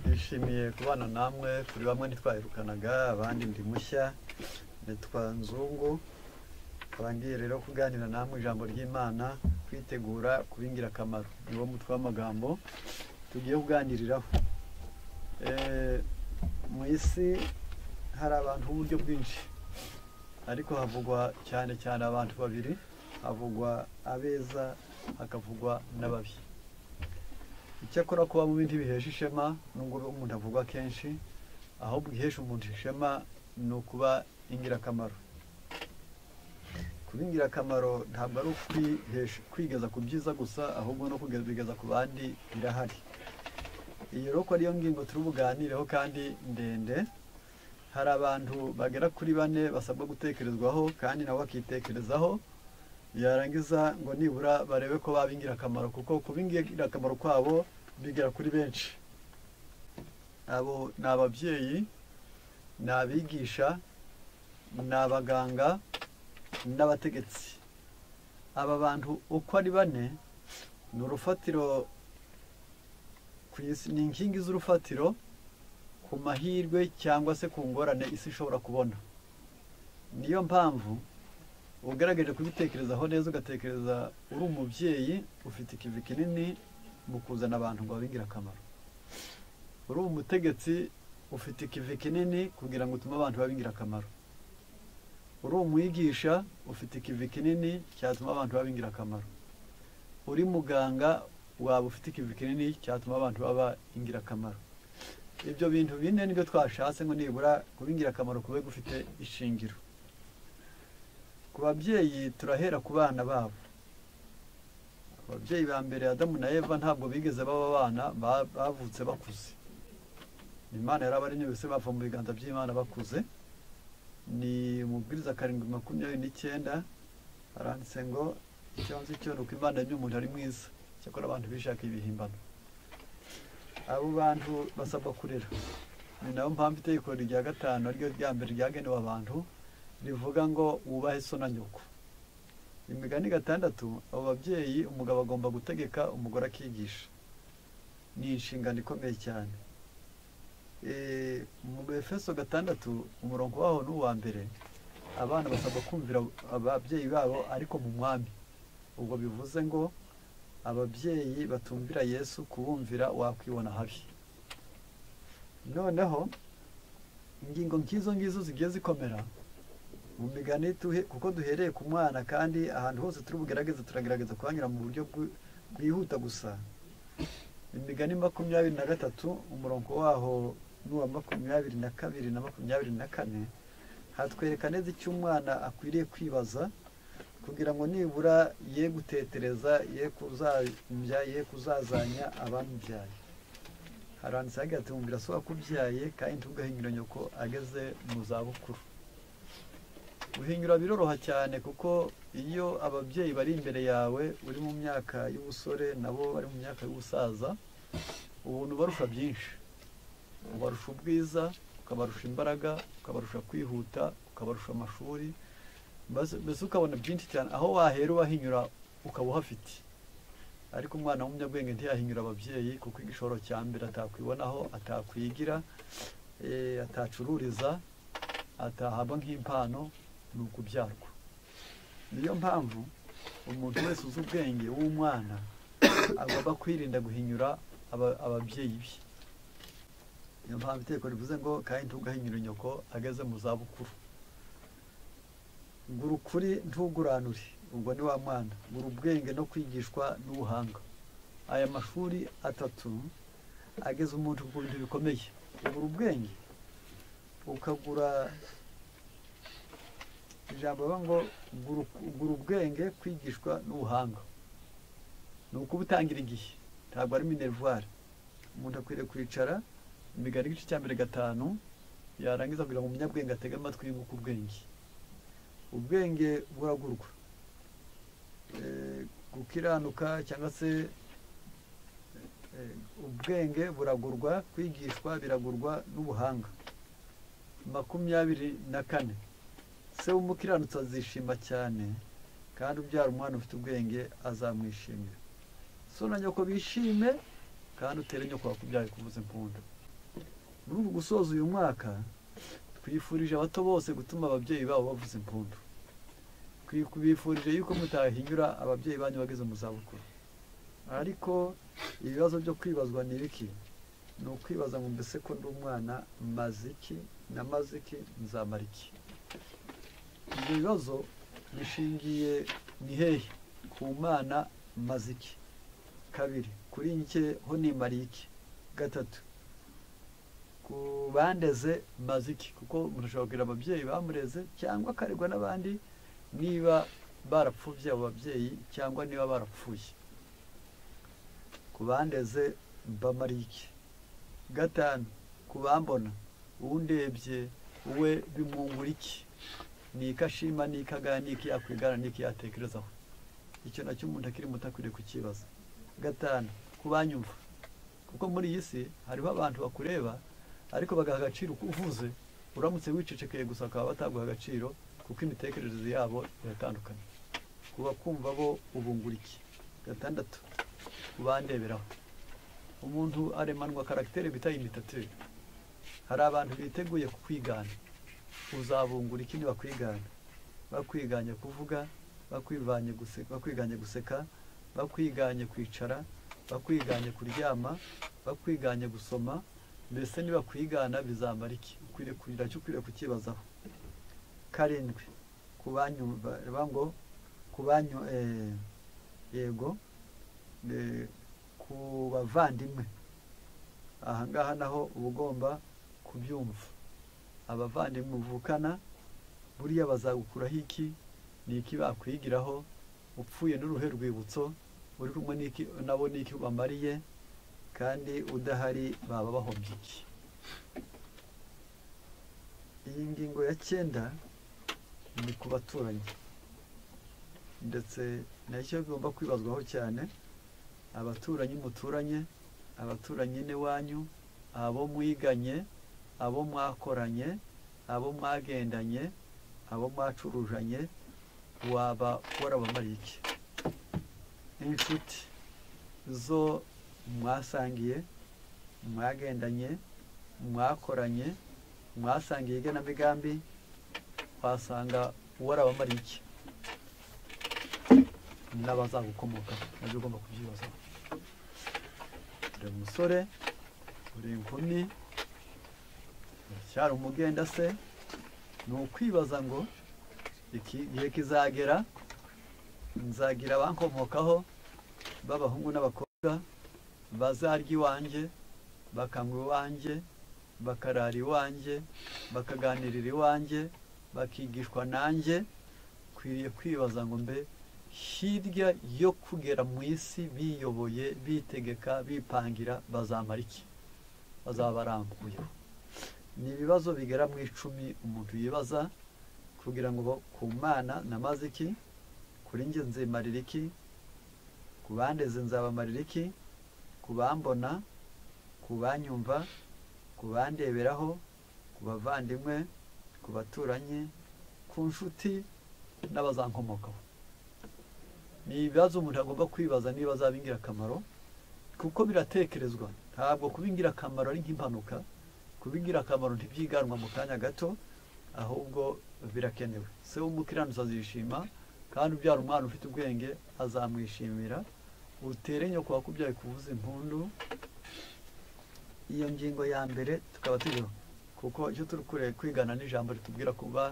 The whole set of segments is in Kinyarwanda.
twishimiye kubana namwe turi bamwe ntitwahirukanaga abandi ndi mushya nitwa nzungu twangiye rero kuganira namwe ijambo ry'imana kwitegura kuba ingirakamaro niwo mutwe w'amagambo tugiye kuganiriraho Eh, mu isi hari abantu b'uburyo bwinshi ariko havugwa cyane cyane abantu babiri havugwa abeza hakavugwa n'ababi icyakora kuba mu bindi biheje ishema nubwo umuntu avugwa kenshi ahubwo ihesha umuntu ishema ni ukuba ingirakamaro kuba ingirakamaro ntabwo ari ukwihesha- kwigeza ku byiza gusa ahubwo no kubigeza ku bandi birahari iyi roko ariyo ngingo turi buganireho kandi ndende hari abantu bagera kuri bane basabwa gutekerezwaho kandi nabo bakitekerezaho yarangiza ngo nibura barebe ko baba ingirakamaro kuko kuba ingirakamaro kwabo bigera kuri benshi abo ni ababyeyi ni abigisha ni abaganga n'abategetsi aba bantu uko ari bane ni urufatiro ku isi ni inkingi z'urufatiro ku mahirwe cyangwa se ku ngorane isi ishobora kubona niyo mpamvu ugaragaje kubitekerezaho neza ugatekereza uri umubyeyi ufite ikivi kinini mu kuzana abantu ngo babe ingirakamaro uri umutegetsi ufite ikivi kinini kugira ngo utume abantu babe ingirakamaro uri umwigisha ufite ikivi kinini cyatuma abantu babe ingirakamaro uri muganga waba ufite ikivi kinini cyatuma abantu baba ingirakamaro ibyo bintu bine nibyo twashatse ngo nibura kuba ingirakamaro kube gufite ishingiro ku babyeyi turahera ku bana babo ababyeyi ba mbere adamu na eva ntabwo bigeze baba abana ba- bavutse bakuze imana yari abaremye bose bava mu biganza by'imana bakuze ni umubwiriza karindwi makumyabiri n'icyenda aranditse ngo icyo nzi cyo ni uko imana yaremye umuntu ari mwiza cyakora abantu bishakira ibihimbano abo bantu basabwa kurera ni nayo mpamvu itegeko rya gatanu ryo rya mbere ryagenewe abantu rivuga ngo wubahe so na nyoko imigani gatandatu abo babyeyi umugabo agomba gutegeka umugore akigisha ni inshingano ikomeye cyane Eh, mu befeso gatandatu umurongo waho ni uwa mbere abana basabwa kumvira ababyeyi babo ariko mu mwami ubwo bivuze ngo ababyeyi batumvira yesu kubumvira wakwibona habi noneho ingingo nk'izo ngizo zigiye zikomera mu migani tuhe kuko duhereye ku mwana kandi ahantu hose turi bugerageze turagerageza kuhanyura mu buryo bwi- bwihuta gusa imigani makumyabiri na gatatu umurongo waho n'uwa makumyabiri na kabiri na makumyabiri na kane hatwereka neza icyo umwana akwiriye kwibaza kugira ngo nibura ye gutetereza ye kuzabyara ye kuzazanya abamubyaye haranditse hagira ati mubwira so wakubyaye kandi ntugahinyura nyoko ageze mu zabukuru guhinyura biroroha cyane kuko iyo ababyeyi bari imbere yawe uri mu myaka y'ubusore nabo bari mu myaka y'ubusaza ubuntu ubarusha byinshi ubarusha ubwiza ukabarusha imbaraga ukabarusha kwihuta ukabarusha amashuri Mbese- mbese ukabona byinshi cyane aho wahera ubahinyura ukaba uhafite ariko umwana w'umunyabwenge ntiyahinyura ababyeyi kuko igishoro cya mbere atakwibonaho atakwigira eh, atacururiza atahabwa nk'impano ni ukubyarwa niyo mpamvu umuntu wese uzi ubwenge w'umwana agomba kwirinda guhinyura aba- ababyeyi be niyo mpamvu itegeko rivuze ngo kandi ntugahinyura nyoko ageze mu zabukuru gura ukuri ntuguranure ubwo ni wa mwana gura ubwenge no kwigishwa n'ubuhanga aya mashuri atatu ageza umuntu ku bintu bikomeye ugura ubwenge ukagura ijambo bavuga ngo gura uku- gura ubwenge kwigishwa n'ubuhanga ni ukuba utangira igihe ntabwo ari minerivare umuntu akwiriye kwicara imigani igice cya mbere gatanu yarangiza kugira ngo umunyabwenge atege amatwi yunguke ubwenge ubwenge buragurwa Eh, gukiranuka cyangwa se eh, ubwenge buragurwa kwigishwa biragurwa n'ubuhanga makumyabiri na kane se w'umukiranutsi azishima cyane kandi ubyara umwana ufite ubwenge azamwishimira so na nyoko bishime kandi utere nyoko wakubyaye kuvuza impundu muri uku gusoza uyu mwaka twifurije abato bose gutuma ababyeyi babo bavuza impundu bifurije yuko mutahinyura ababyeyi banyu bageze mu zabukuru ariko ibibazo byo kwibazwa ni ibiki ni ukwibaza ngo mbese ko ndi umwana maziki na maziki nzamara iki ibyo bibazo bishingiye ni hehe ku mwana maziki kabiri kuri nke ho nimariye iki gatatu ku bandeze maziki kuko umuntu ashobora kugira ababyeyi bamureze cyangwa akaregwa n'abandi niba barapfubye abo babyeyi cyangwa niba barapfuye ku bandeze mbamariye iki gatanu ku bambona uwundebye we bimwungura iki ni ikashima ni ikagaya ni iki yakwigana ni iki yatekerezaho icyo nacyo umuntu akiri muto akwiriye kukibaza gatanu ku banyumva kuko muri iyi si hariho abantu bakureba ariko bagaha agaciro uko uvuze uramutse wicecekeye gusa bakaba bataguha agaciro kuko imitekerereze yabo iratandukanye ku bakumva bo ubungura iki gatandatu ku bandeberaho umuntu aremanwa karagiteri bita imitatire hari abantu biteguye kukwigana uzabungura iki nibakwigana bakwiganye kuvuga bakwiganye guseka bakwiganye kwicara bakwiganye kuryama bakwiganye gusoma mbese nibakwigana bizamara iki ukwiriye kugira icyo ukwiriye kukibazaho karindwi ku ngo ku banyu yego ku bavandimwe ahangaha naho uba ugomba kubyumva abavandimwe uvukana buriya bazagukuraho iki ni iki bakwigiraho upfuye n'uruhe rwibutso uri kumwe nabo n'iki ubamariye kandi udahari baba bahombye iki iyi ngingo ya cyenda ni ku baturanyi ndetse nacyo bigomba kwibazwaho cyane abaturanyi muturanye abaturanyi n'iwanyu abo mwiganye abo mwakoranye abo mwagendanye abo mwacurujanye waba warabamariye iki inshuti zo mwasangiye mwagendanye mwakoranye mwasangiye igenamigambi wasanga warabamariye iki n'abazagukomoka nabyo ugomba kubyibazaho uri umusore uri inkumi uracyari umugenda se ni ukwibaza ngo igihe kizagera nzagira abankomokaho b'abahungu n'abakobwa bazarya iwanjye bakanywa iwanjye bakarara iwanjye bakaganirira iwanjye bakigishwa nanjye ukwiriye kwibaza ngo mbe hirya yo kugera mu isi biyoboye bitegeka bipangira bazamara iki bazaba barambuyeho ni ibibazo bigera mu icumi umuntu yibaza kugira ngo ku mwana namaze iki kuri njye nzimarira iki ku bandeze nzabamarira iki ku bambona ku banyumva ku bandeberaho ku bavandimwe ku baturanyi ku nshuti n'abazankomokaho ni ibibazo umuntu agomba kwibaza niba azaba ingirakamaro kuko biratekerezwa ntabwo kuba ingirakamaro ari nk'impanuka kuba ingirakamaro ntibyiganwa mu kanya gato ahubwo birakenewe se w'umukiranutsi azishima kandi ubyara umwana ufite ubwenge azamwishimira utere nyoko wakubyaye kuvuza impundu iyo ngingo ya mbere tukaba turiho kuko icyo turi kwigana n'ijambo ritubwira kuba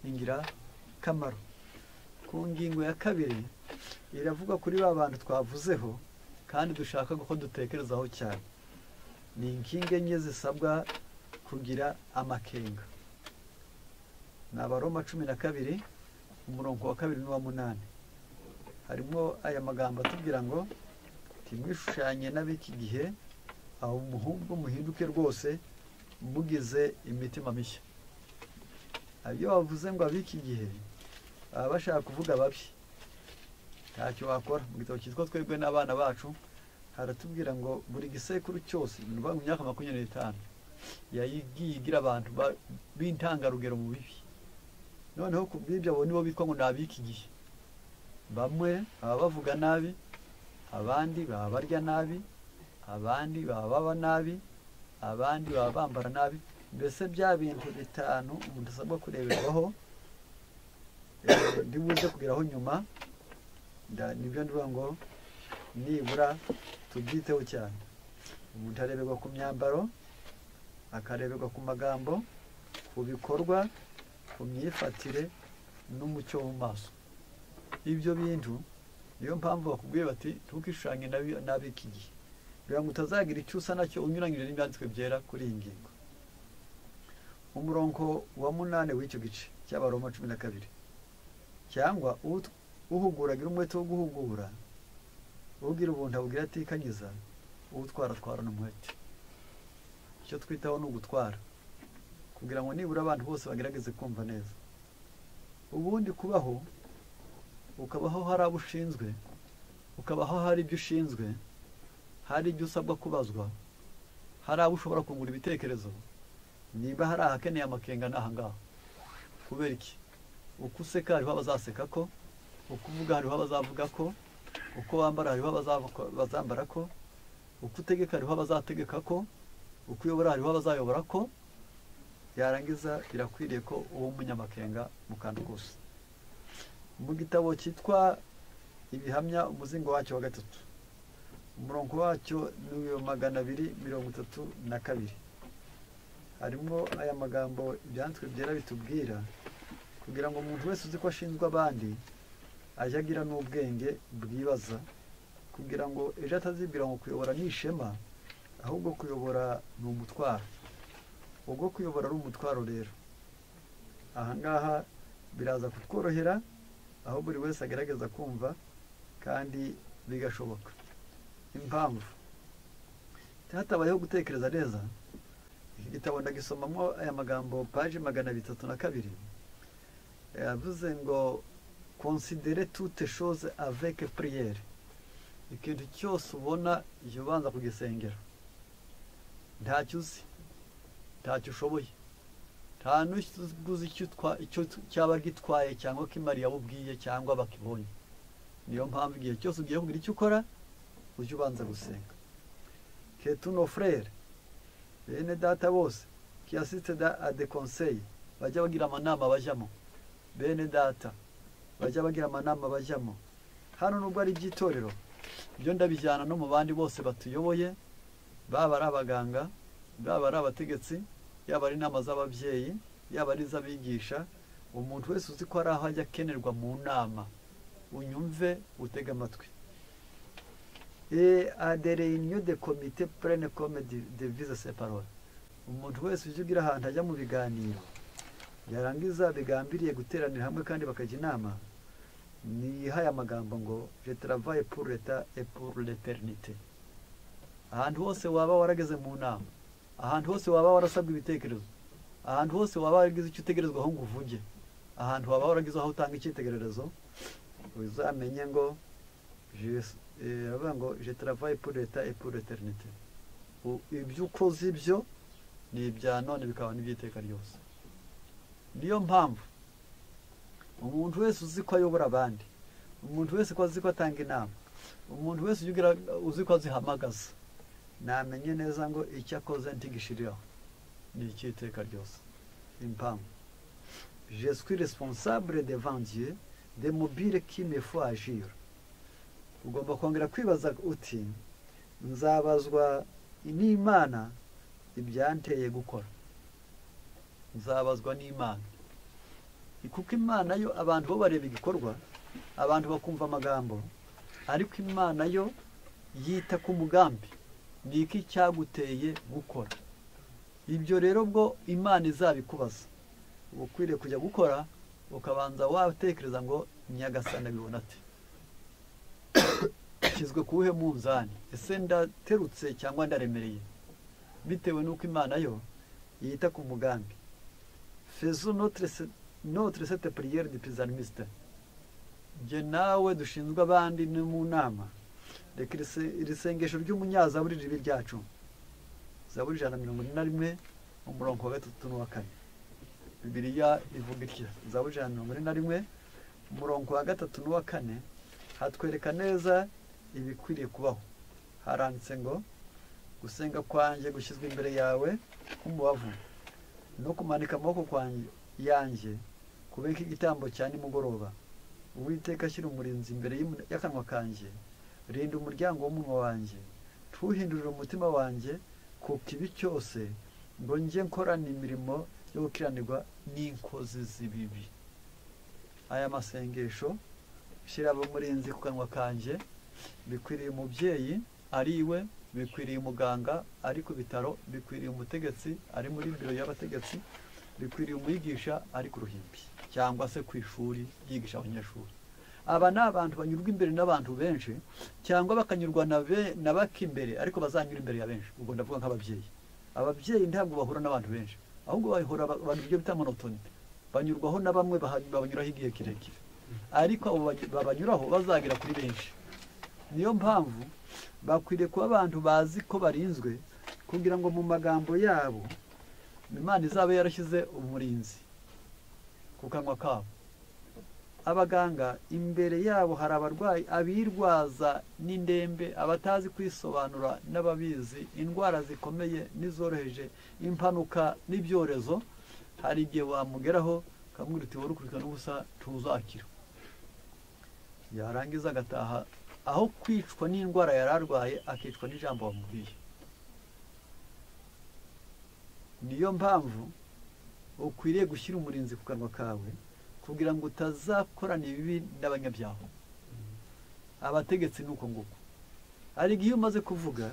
ingirakamaro ku ngingo ya kabiri iravuga kuri ba bantu twavuzeho kandi dushaka ko dutekerezaho cyane ni inkingi enye zisabwa kugira amakenga ni abaroma cumi na kabiri umurongo wa kabiri n'uwa munani harimo aya magambo atubwira ngo ntimwishushanye n'ab'iki gihe aho umuhungu muhinduke rwose mugize imitima mishya iyo bavuze ngo ab'iki gihe baba bashaka kuvuga babi ntacyo wakora mu gitabo cyitwa twebwe n'abana bacu haratubwira ngo buri gisekuru cyose ni ukuvuga ngo imyaka makumyabiri n'itanu yagiye igira abantu b'intangarugero mu bibi noneho ku bw'ibyo abo nibo bitwa ngo ni ab'iki gihe bamwe baba bavuga nabi abandi baba barya nabi abandi baba baba nabi abandi baba bambara nabi mbese bya bintu bitanu umuntu asabwa kureberwaho eh, ndi buze kugeraho nyuma nda- nibyo ndivuga ngo nibura tubyiteho cyane umuntu areberwa ku myambaro akareberwa ku magambo ku bikorwa ku myifatire n'umucyo wo mu maso ibyo bintu niyo mpamvu bakubwiye bati ntukishushanye nabi- n'ab'iki gihe kugira ngo utazagira icyo usa nacyo unyuranyije n'ibyanditswe byera kuri iyi ngingo umurongo wa munani w'icyo gice cy'abaroma cumi na kabiri cyangwa ut- uhugura agira umwete wo guhugura ubwira ubuntu abubwira atikanyiza utwara atwarana umuhate icyo twitaho ni ugutwara kugira ngo nibura abantu bose bagerageze kumva neza ubundi kubaho ukabaho hari abo ushinzwe ukabaho hari ibyo ushinzwe hari ibyo usabwa kubazwa hari abo ushobora kungura ibitekerezo niba hari ahakeneye amakenga ni ahangaha kubera iki uko useka hariho abazaseka ko uko uvuga hariho abazavuga ko uko wambara hariho abazavuga- abazambara ko uko utegeka hariho abazategeka ko uko uyobora hariho abazayobora ko yarangiza birakwiriye ko uba umunyamakenga mu kantu kose mu gitabo cyitwa ibihamya umuzingo wacyo wa gatatu umurongo wacyo ni uwa magana abiri mirongo itatu na kabiri harimo aya magambo ibyanditswe byera bitubwira kugira ngo umuntu wese uzi ko ashinzwe abandi ajye agira n'ubwenge bwibaza kugira ngo ejo atazibwira ngo kuyobora ni ishema ahubwo kuyobora ni umutwaro ubwo kuyobora ari umutwaro rero ahangaha biraza kutworohera aho buri wese agerageza kumva kandi bigashoboka impamvu hatabayeho gutekereza neza iki gitabo ndagisomamo aya magambo paji magana bitatu na kabiri yavuze ngo considere toute chose avec prière ikintu cyose ubona jya ubanza kugisengera ntacyo uzi ntacyo ushoboye nta n'uguze icyo utwa- icyo tu- cyaba gitwaye cyangwa ko imari yabubwiye cyangwa bakibonye niyo mpamvu igihe cyose ugiye kugira icyo ukora ujye ubanza gusenga ketuno frere bene data bose kiyasitse da ade conseil bajya bagira amanama bajyamo bene data bajya bagira amanama bajyamo hano nubwo ari iby'itorero ibyo ndabijyana no mu bandi bose batuyoboye baba ari abaganga baba ari abategetsi yaba ari inama z'ababyeyi yaba ari iz'abigisha umuntu wese uzi ko hari aho ajya akenerwa mu nama unyumve utege amatwi adereyiniyo de komite purene komedi de vize separore umuntu wese ujya ugira ahantu ajya mu biganiro yarangiza bigambiriye guteranira hamwe kandi bakajya inama nihaye amagambo ngo je travaye pour l'etat et pour l'éternité ahantu hose waba warageze mu nama ahantu hose waba warasabwa ibitekerezo ahantu hose waba waragize icyo utegerezwa aho ngo uvuge ahantu waba waragize aho utanga icyitegererezo uzamenye ngo je- eh, aravuga ngo je travaye pour l'etat et pour l'éternité U- ibyo ukoze ibyo ni ibya none bikaba n'iby'iteka ryose niyo mpamvu umuntu wese uzi ko ayobora abandi umuntu wese ko azi ko atanga inama umuntu wese ujya ugira uzi ko azihamagaza namenye neza ngo icyo akoze ntigishiriraho ni icy'iteka ryose impamvu je suis responsable de vandier de mobile qui me faut agir ugomba kongera kwibaza uti nzabazwa n'imana ibyanteye gukora nzabazwa n'imana kuko imana yo abantu bo bareba igikorwa abantu bakumva amagambo ariko imana yo yita ku mugambi ni iki cyaguteye gukora ibyo rero bwo imana izabikubaza uba ukwiriye kujya gukora ukabanza watekereza ngo nyagasana abibona ate nshyizwe ku wuhe munzani ese ndaterutse cyangwa ndaremereye bitewe n'uko imana yo yita ku mugambi fezu notre se- notre cette prière de pizanimiste njye nawe dushinzwe abandi ni mu nama reka iri se- iri sengesho ry'umunyazaburi ribe ryacu zaburi ijana na mirongo ine na rimwe umurongo wa gatatu n'uwa kane bibiliya ivuga itya zaburi ijana na mirongo ine na rimwe umurongo wa gatatu n'uwa kane hatwereka neza ibikwiriye kubaho haranditse ngo gusenga kwanjye gushyizwe imbere yawe nk'umubavu no kumanika amaboko kwanjye yanjye kube nk'igitambo cya nimugoroba uwiteka ashyira umurinzi imbere y'umu- y'akanwa kanjye rinda umuryango w'umunwa wanjye ntuhindurire umutima wanjye ku kibi cyose ngo njye nkorana imirimo yo gukiranirwa n'inkozi z'ibibi aya masengesho shyira umurinzi ku kanwa kanjye bikwiriye umubyeyi ari iwe bikwiriye umuganga ari ku bitaro bikwiriye umutegetsi ari muri biro y'abategetsi bikwiriye umwigisha ari ku ruhimbi cyangwa se ku ishuri yigisha abanyeshuri aba ni abantu banyurwa imbere n'abantu benshi cyangwa bakanyurwa na be- na bake imbere ariko bazanyura imbere ya benshi ubwo ndavuga nk'ababyeyi ababyeyi ntabwo bahura n'abantu benshi ahubwo bahura ba- abantu ibyo bita monotoni banyurwaho na bamwe baha- babanyuraho igihe kirekire ariko abo bany- babanyuraho bazagera kuri benshi niyo mpamvu bakwiriye kuba abantu bazi ko barinzwe kugira ngo mu magambo yabo imana izaba yarashyize umurinzi ku kanwa kabo abaganga imbere yabo hari abarwayi abirwaza n'indembe abatazi kwisobanura n'ababizi indwara zikomeye n'izoroheje impanuka n'ibyorezo hari igihe wamugeraho ukamubwira uti wowe ukurikirana ubusa ntuzakira yarangiza agataha aho kwicwa n'indwara yari arwaye akicwa n'ijambo wamubwiye niyo mpamvu ukwiriye gushyira umurinzi ku kanwa kawe kugira ngo utazakorana ibibi n'abanyabyaha abategetsi ni uko nguko hari igihe iyo umaze kuvuga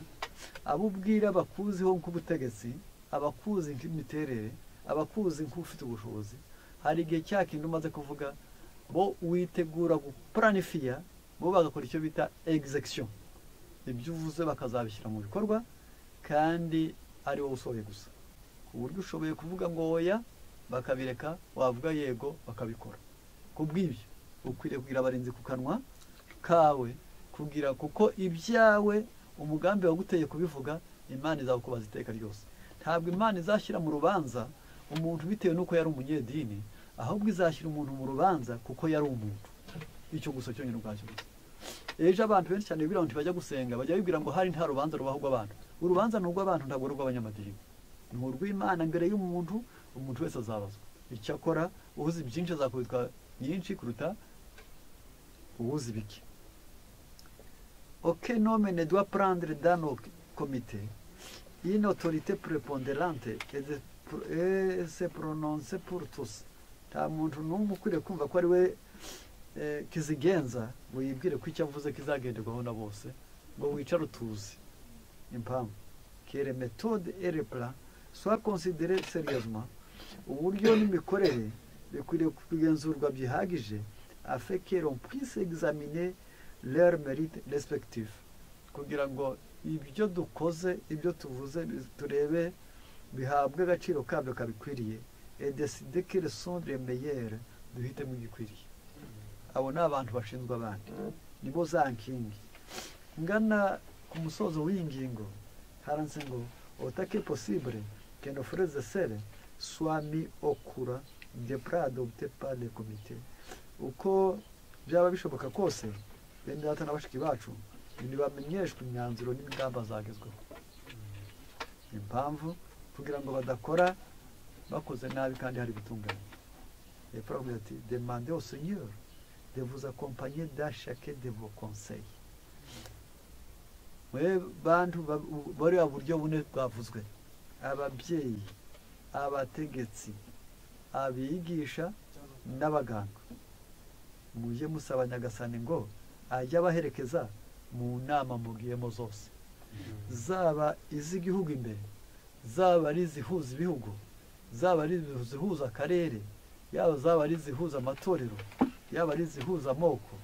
abo ubwira bakuziho nk'ubutegetsi abakuzi nk'imiterere abakuzi nk'ufite ubushobozi hari igihe cya kindi umaze kuvuga bo witegura guplanifiya bo bagakora icyo bita egizekisiyo ibyo uvuze bakazabishyira mu bikorwa kandi ari wowe usohoye gusa ku buryo ushoboye kuvuga ngo oya bakabireka wavuga yego bakabikora ku bw'ibyo ukwiriye kugira abarinzi ku kanwa kawe kugira kuko ibyawe umugambi waguteye kubivuga imana izakubaza iteka ryose ntabwo imana izashyira mu rubanza umuntu bitewe n'uko yari umunyedini ahubwo izashyira umuntu mu rubanza kuko yari umuntu icyo gusa cyonyine ubwacyo gusa ejo abantu benshi cyane bibwira ngo ntibajya gusenga bajya bibwira ngo hari nta rubanza rubaho rw'abantu urubanza ni urw'abantu ntabwo ari urw'abanyamadini ni urw'imana mbere y'umuntu umuntu wese azabazwa icyakora uhuze byinshi azakubitwa nyinshi kuruta uhuze bike oke nomene dwa prendre dano komite in autorite preponderante et de pr- et se prononce pour tous nta muntu n'umwe ukwiriye kumva ko ari we eh, kizigenza ngo yibwire ko icyo avuze kizagenderwaho na bose ngo wicare utuzi impamvu kere metode ere plan soit considéré sérieusement uburyo n'imikorere bikwiriye kugenzurwa byihagije afin que l'on puisse examiner leur mérite respectif kugira ngo ibyo dukoze ibyo tuvuze bi- turebe bihabwe agaciro kabyo kabikwiriye et décider quelles sont les meilleures duhitemo igikwiriye abo ni abantu bashinzwe abandi nibo za nkingi ngana ku musozo w'iyi ngingo haranze ngo otake posibure que nos frères et sœurs soient mis au courant des plans adoptés par le comité uko byaba bishoboka kose bene data na bashiki bacu ntibamenyeshwe imyanzuro n'ingamba zagezweho impamvu kugira ngo badakora bakoze nabi kandi hari gutunganya hepfo aravuga ati demande au seigneur de vous accompagner dans chacun de vos conseils mwe bantu ba- u- bari uburyo bune bwavuzwe ababyeyi abategetsi abigisha n'abaganga mujye musaba nyagasani ngo ajye abaherekeza mu nama mugiyemo zose zaba iz'igihugu imbere zaba ari izihuza ibihugu zaba ari izihuza akarere yaba zaba ari izihuza amatorero yaba ari izihuza amoko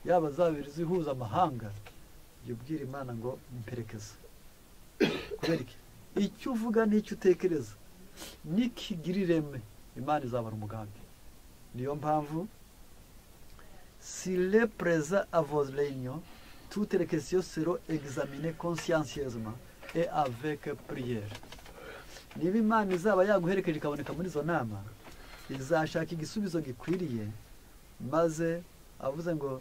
yaba zaba ari izihuza amahanga jya ubwira imana ngo mperekeze kubera iki icyo uvuga n'icyo utekereza nikigira ireme imana izabara umugambi niyo mpamvu si le preza avos renyo toutes les questions seront examinées consciencieusement et avec prière niba imana izaba yaguherekeje ikaboneka muri izo nama izashaka igisubizo gikwiriye maze avuze ngo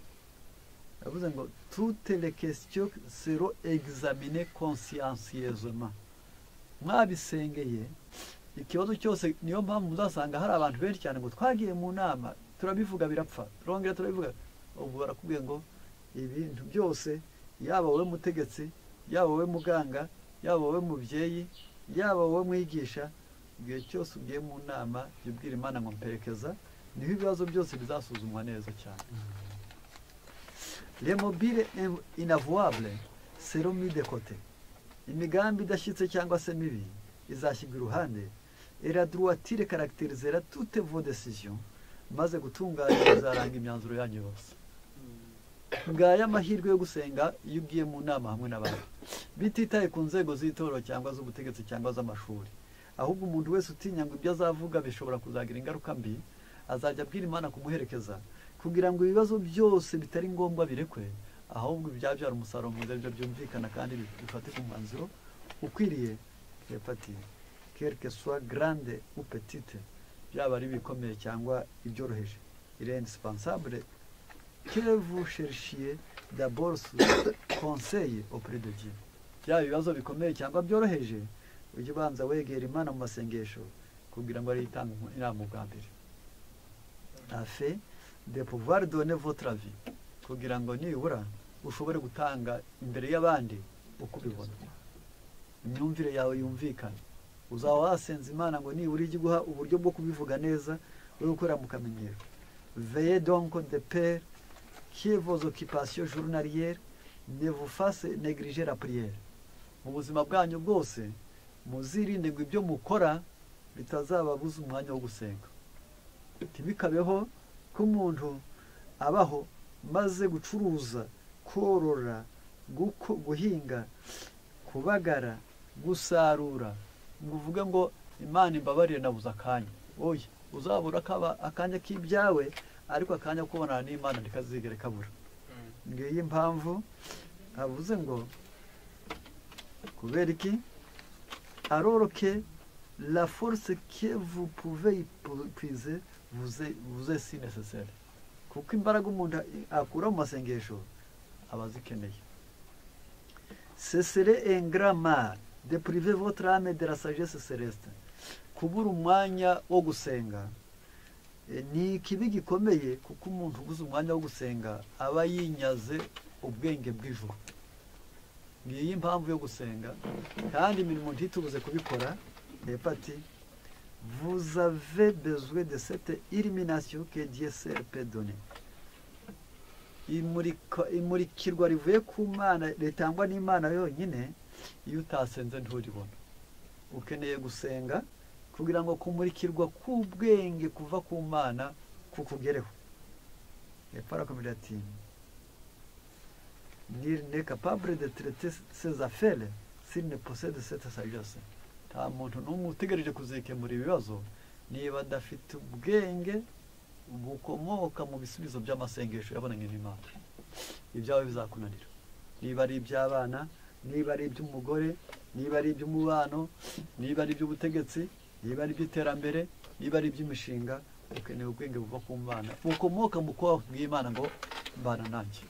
yavuze ngo tute le question sero examine conscientieusement mwabisengeye ikibazo cyose niyo mpamvu muzasanga hari abantu benshi cyane ngo twagiye mu nama turabivuga birapfa turongera turabivuga ubwo barakubwiye ngo ibintu byose yaba wowe mutegetsi yaba wowe muganga yaba wowe mubyeyi yaba wowe mwigisha igihe cyose ugiye mu nama jya ubwira imana ngo mperekeza niho ibibazo byose bizasuzumwa neza cyane remobile inavuwabure serumu idekote imigambi idashyitse cyangwa se mibi izashyirwa iruhande eraduwatire karagiterizera tute vo desisiyo maze gutunganya bizaranga imyanzuro yanyu yose ngaya amahirwe yo gusenga iyo ugiye mu nama hamwe n'abantu bititaye ku nzego z'itorero cyangwa z'ubutegetsi cyangwa z'amashuri ahubwo umuntu wese utinya ngo ibyo azavuga bishobora kuzagira ingaruka mbi azajya abwira imana kumuherekeza kugira ngo ibibazo byose bitari ngombwa birekwe ahubwo ibyabyara umusaruro mwiza byo byumvikana kandi bifatika umwanzuro ukwiriye hepatite kereke suwa garande upetite byaba ari ibikomeye cyangwa ibyoroheje irene sipansabure kevu sherishiye daborusu konseye operedidiye byaba ibibazo bikomeye cyangwa byoroheje ujye ubanza wegera imana mu masengesho kugira ngo ariyo itanga inama ubwa mbere afe de pouvoir donner votre avis kugira ngo nibura ushobore gutanga imbere y'abandi uko ubibona imyumvire yawe yumvikana uzaba wasenze imana ngo nibura ijye iguha uburyo bwo kubivuga neza wowe gukorera mu kamenyero veye donko de pere que vos occupations journalières ne vous fasse négliger la prière mu buzima bwanyu bwose muzirinde ngo ibyo mukora bitazababuza umwanya wo gusenga ntibikabeho ko umuntu abaho maze gucuruza korora guhinga kubagara gusarura ngo uvuge ngo imana imbabarire nabuze akanya oye uzabura akanya k'ibyawe ariko akanya ko ubonana n'imana ntikazigere kabura ngiyi impamvu avuze ngo kubera iki alors que la force que vous pouvez puiser vous est, vous est si nécessaire kuko imbaraga umuntu akura mu masengesho aba azikeneye sesere engrama de prive votre ame de la sagesse celeste kubura umwanya wo gusenga ni ikibi gikomeye kuko umuntu uguze umwanya wo gusenga aba yinyaze ubwenge bw'ijuru ngiyi impamvu yo gusenga kandi imirimo ntitubuze kubikora hepati vuzave bezwe de sete iriminasiyo ke diesel pedone imurikirwa rivuye ku mana ritangwa n'imana yonyine iyo utasenze nturibona ukeneye gusenga kugira ngo kumurikirwa k'ubwenge kuva ku mana kukugereho hepfo arakomeje ati n'iri ne kapabure de terete sezafere siri ne posede sete sagese nta muntu n'umwe utegereje kuzikemura ibibazo niba adafite ubwenge bukomoka mu bisubizo by'amasengesho yabonanye n'imana ibyawe bizakunanira niba ari iby'abana niba ari iby'umugore niba ari iby'umubano niba ari iby'ubutegetsi niba ari iby'iterambere niba ari iby'imishinga ukeneye ubwenge buva ku mwana bukomoka mu kuba bw'imana ngo mbana nanjye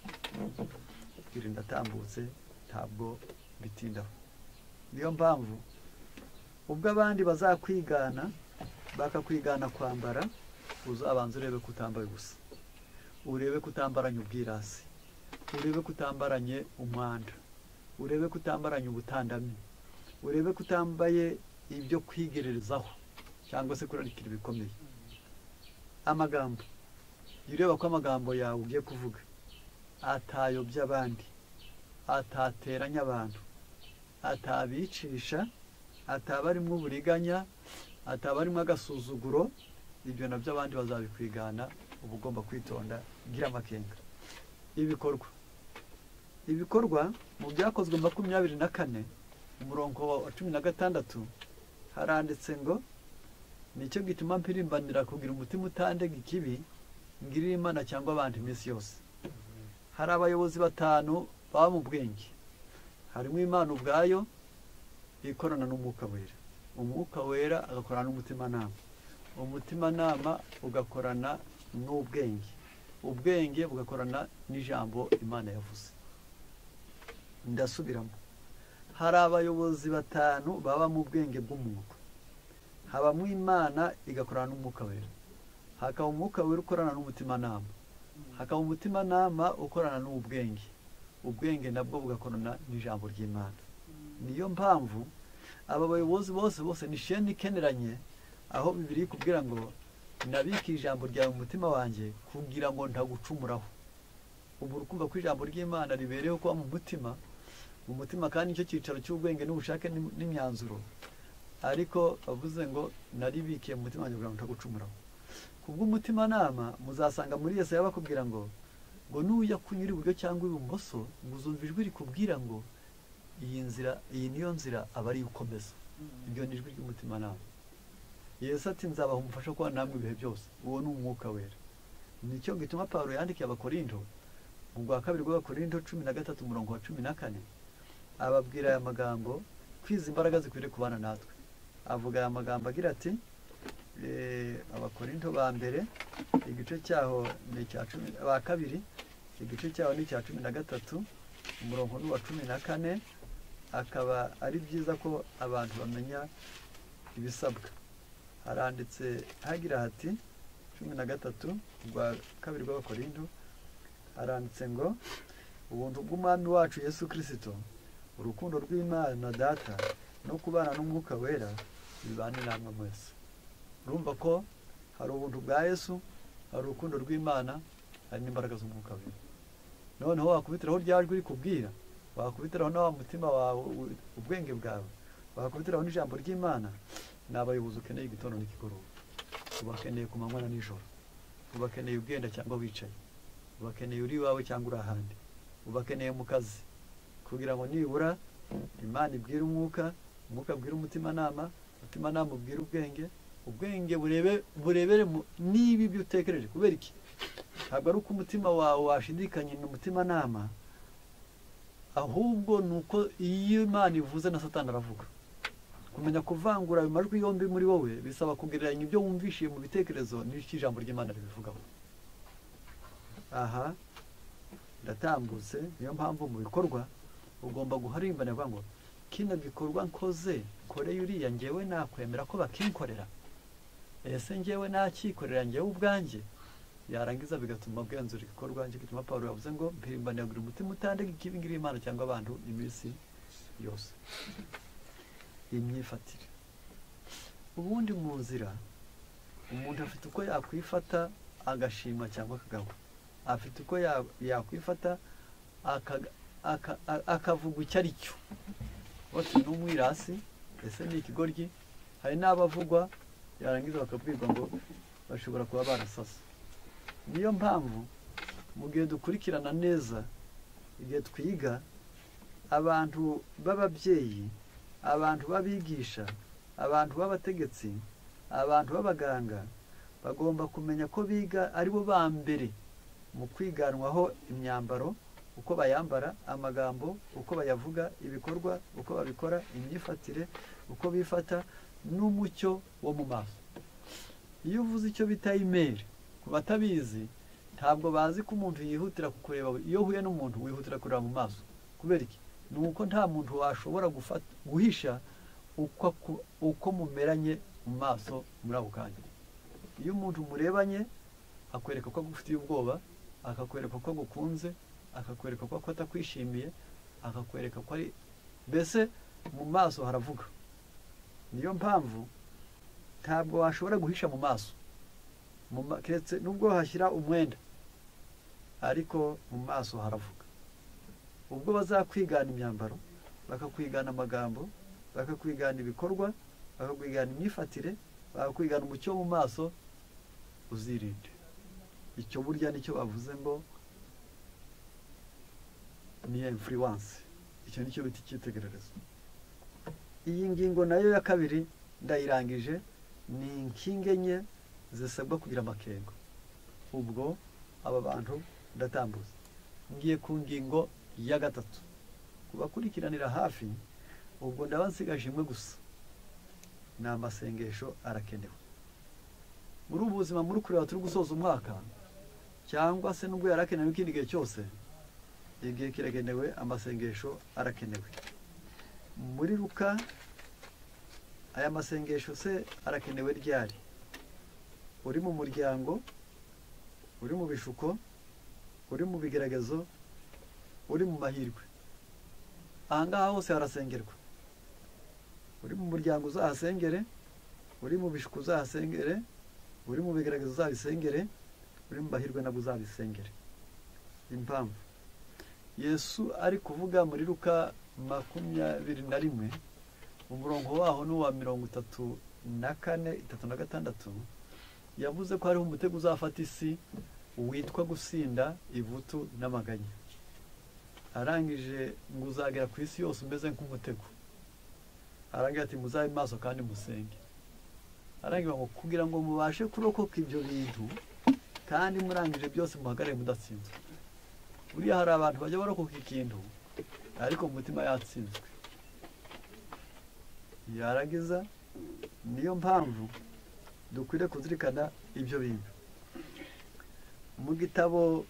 kwirinda atambutse ntabwo bitindaho niyo mpamvu ubwo abandi bazakwigana bakakwigana kwambara uzabanza urebe ko utambaye ubusa urebe ko utambaranye ubwirasi urebe ko utambaranye umwanda urebe ko utambaranye ubutandami urebe ko utambaye ibyo kwigererezaho cyangwa se kurarikira ibikomeye amagambo jya ureba ko amagambo yawe ugiye kuvuga atayobya abandi atateranya abantu atabicisha ataba arimo uburiganya ataba arimo agasuzuguro ibyo nabyo abandi bazabikwigana uba ugomba kwitonda gira amakenga ibikorwa ibikorwa mu byakozwe makumyabiri na kane umurongo wa cumi na gatandatu haranditse ngo nicyo gituma mpirimbanira kugira umutima utandega ikibi ngirira imana cyangwa abandi iminsi yose hari abayobozi batanu baba mu bwenge harimo imana ubwayo ikorana n'umwuka wera umwuka wera agakorana n'umutimanama umutimanama ugakorana n'ubwenge ubwenge bugakorana n'ijambo imana yavuze ndasubiramo hari abayobozi batanu baba mu bwenge bw'umwuka habamo imana igakorana n'umwuka wera hakaba umwuka wera ukorana n'umutimanama hakaba umutimanama ukorana n'ubwenge ubwenge nabwo bugakorana n'ijambo ry'imana niyo mpamvu aba bayobozi bose bose ni sheni ikeneranye aho bibiri kubwira ngo nabike ijambo ryawe mu mutima wanjye kugira ngo ntagucumuraho ubu uri ko ijambo ry'imana ribereyeho kuba mu mutima mu mutima kandi nicyo cyicaro cy'ubwenge n'ubushake n'imyanzuro ariko bavuze ngo naribikiye mu mutima wanjye kugira ngo ntagucumuraho ku bw'umutimanama muzasanga muri yose yaba bakubwira ngo ngo n'ujya kunyura iburyo cyangwa ibumoso ngo uzumva ijwi rikubwira ngo iyi nzira iyi niyo nzira aba ari ukomeza iryo ni ijwi ry'umutimanama yesu ati nzabaha umufasha kuba namwe ibihe byose uwo ni umwuka wera nicyo gituma paul yandikiye abakorindo mu rwa kabiri rw'abakorindo cumi na gatatu umurongo wa cumi na kane ababwira aya magambo kwiza imbaraga zikwiriye kubana natwe avuga aya magambo agira ati abakorindo ba mbere igice cyaho ni icya cumi ba kabiri igice cyaho ni icya cumi na gatatu umurongo ni uwa cumi na kane akaba ari byiza ko abantu bamenya ibisabwa haranditse hagira hati cumi na gatatu rwa kabiri rw'abakorindo haranditse ngo ubuntu bw'umwami wacu yesu kirisito urukundo rw'imana data no kubana n'umwuka wera bibane namwe mwese urumva ko hari ubuntu bwa yesu hari urukundo rw'imana hari n'imbaraga z'umwuka wera noneho wakubitiraho rya jwi rikubwira wakubitiraho na wa mutima wawe ubwenge bwawe wakubitiraho n'ijambo ry'imana ni abayobozi ukeneye igitondo n'ikigoroba ubakeneye ku manywa na nijoro ubakeneye ugenda cyangwa wicaye ubakeneye uri iwawe cyangwa uri ahandi ubakeneye mu kazi kugira ngo nibura imana ibwire umwuka umwuka abwire umutimanama umutimanama ubwire ubwenge ubwenge burebere niba ibyo utekereje kubera iki ntabwo ari uko umutima wawe washidikanye n'umutimanama ahubwo ni uko iyo imana ivuze na satani aravuga kumenya kuvangura ayo majwi yombi muri wowe bisaba kugereranya ibyo wumvishiye mu bitekerezo n'icyo ijambo ry'imana ribivugaho aha ndatambutse niyo mpamvu mu bikorwa ugomba guharimbana avuga ngo kino gikorwa nkoze kore uriya ngewe nakwemera ko bakinkorera ese ngewe nakikorera ngewe ubwanjye yarangiza bigatuma bwenzura igikorwa nicyo gituma paul yavuze ngo mpirimbanira buri mutima utandega ikibi ngiri imana cyangwa abantu iminsi yose imyifatire ubundi mu nzira umuntu afite uko yakwifata agashima cyangwa akagahwa afite uko yakwifata akavuga icyo ari cyo bose ni umwirasi ese ni ikigoryi hari n'abavugwa yarangiza bakabwirwa ngo bashobora kuba barasasa niyo mpamvu mu gihe dukurikirana neza igihe twiga abantu b'ababyeyi abantu b'abigisha abantu b'abategetsi abantu b'abaganga bagomba kumenya ko biga ari bo ba mbere mu kwiganwaho imyambaro uko bayambara amagambo uko bayavuga ibikorwa uko babikora imyifatire uko bifata n'umucyo wo mu maso iyo uvuze icyo bita imeri ku batabizi ntabwo bazi ko umuntu yihutira kukureba iyo uhuye n'umuntu wihutira kureba mu maso kubera iki ni uko nta muntu washobora guhisha uko mumeranye mu maso muri ako kanya iyo umuntu murebanye akwereka ko agufitiye ubwoba akakwereka ko agukunze akakwereka ko atakwishimiye akakwereka ko ari mbese mu maso haravuga niyo mpamvu ntabwo washobora guhisha mu maso keretse nubwo hashyira umwenda ariko mu maso haravuga ubwo bazakwigana imyambaro bakakwigana amagambo bakakwigana ibikorwa bakakwigana imyifatire bakakwigana umucyo mu maso uzirinde icyo burya nicyo bavuze ngo ni influence icyo nicyo bita icyitegererezo iyi ngingo nayo ya kabiri ndayirangije ni inkingi enye zisabwa kugira amakenga ubwo aba bantu ndatambuza ngiye ku ngingo iya gatatu kubakurikiranira hafi ubwo ndaba nsigaje imwe gusa ni amasengesho arakenewe muri ubu buzima muri kureba turi gusoza umwaka cyangwa se nubwo yari akenewe ikindi gihe cyose igihe kiragenewe amasengesho arakenewe muri ruka aya masengesho se arakenewe ryari uri mu muryango uri mu bishuko uri mu bigaragazo uri mu mahirwe ahangaha hose harasengerwa uri mu muryango uzahasengere uri mu bishuko uzahasengere uri mu bigaragazo uzabisengere uri mu bahirwe nabwo uzabisengere impamvu yesu ari kuvuga muri ruka makumyabiri na rimwe umurongo waho ni uwa mirongo itatu na kane itatu na gatandatu yavuze ko hariho umutego uzafata isi witwa gusinda ivutu n'amaganya arangije ngo uzagera ku isi yose umeze nk'umutego arangira ati muzabe maso kandi musenge arangira ngo kugira ngo mubashe kurokoka ibyo bintu kandi murangije byose muhagarare mudatsinzwe buriya hari abantu bajya barokoka ikintu ariko mu mutima yatsinzwe yarangiza niyo mpamvu dukwiriye kuzirikana ibyo bintu mu gitabo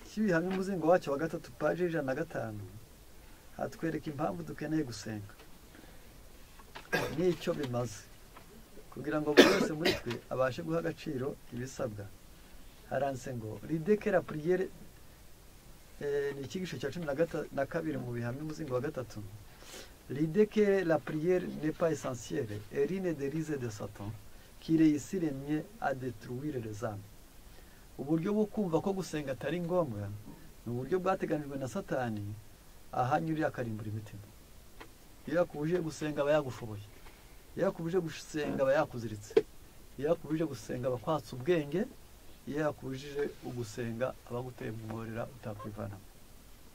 cy'ibihamya umuzingo wacyo wa gatatu paji y'ijana na gatanu hatwereka impamvu dukeneye gusenga n'icyo bimaze kugira ngo buri wese muri twe abashe guha agaciro ibisabwa haranditse ngo ridekera puriyere ni icyigisho cya cumi na kabiri mu bihamya umuzingo wa gatatu ridekere la puriyere nepa esansiyere erine derize de satan kire yisiremye adeturuwire rezamu uburyo bwo kumva ko gusenga atari ngombwa ni uburyo bwateganijwe na satani ahanyurira akarimbura imitima iyo yakubuje gusenga aba yagushoboye iyo yakubuje gusenga aba yakuziritse iyo yakubuje gusenga aba akwatsa ubwenge iyo yakubujije ugusenga aba aguteye mu mworera utakwivanamo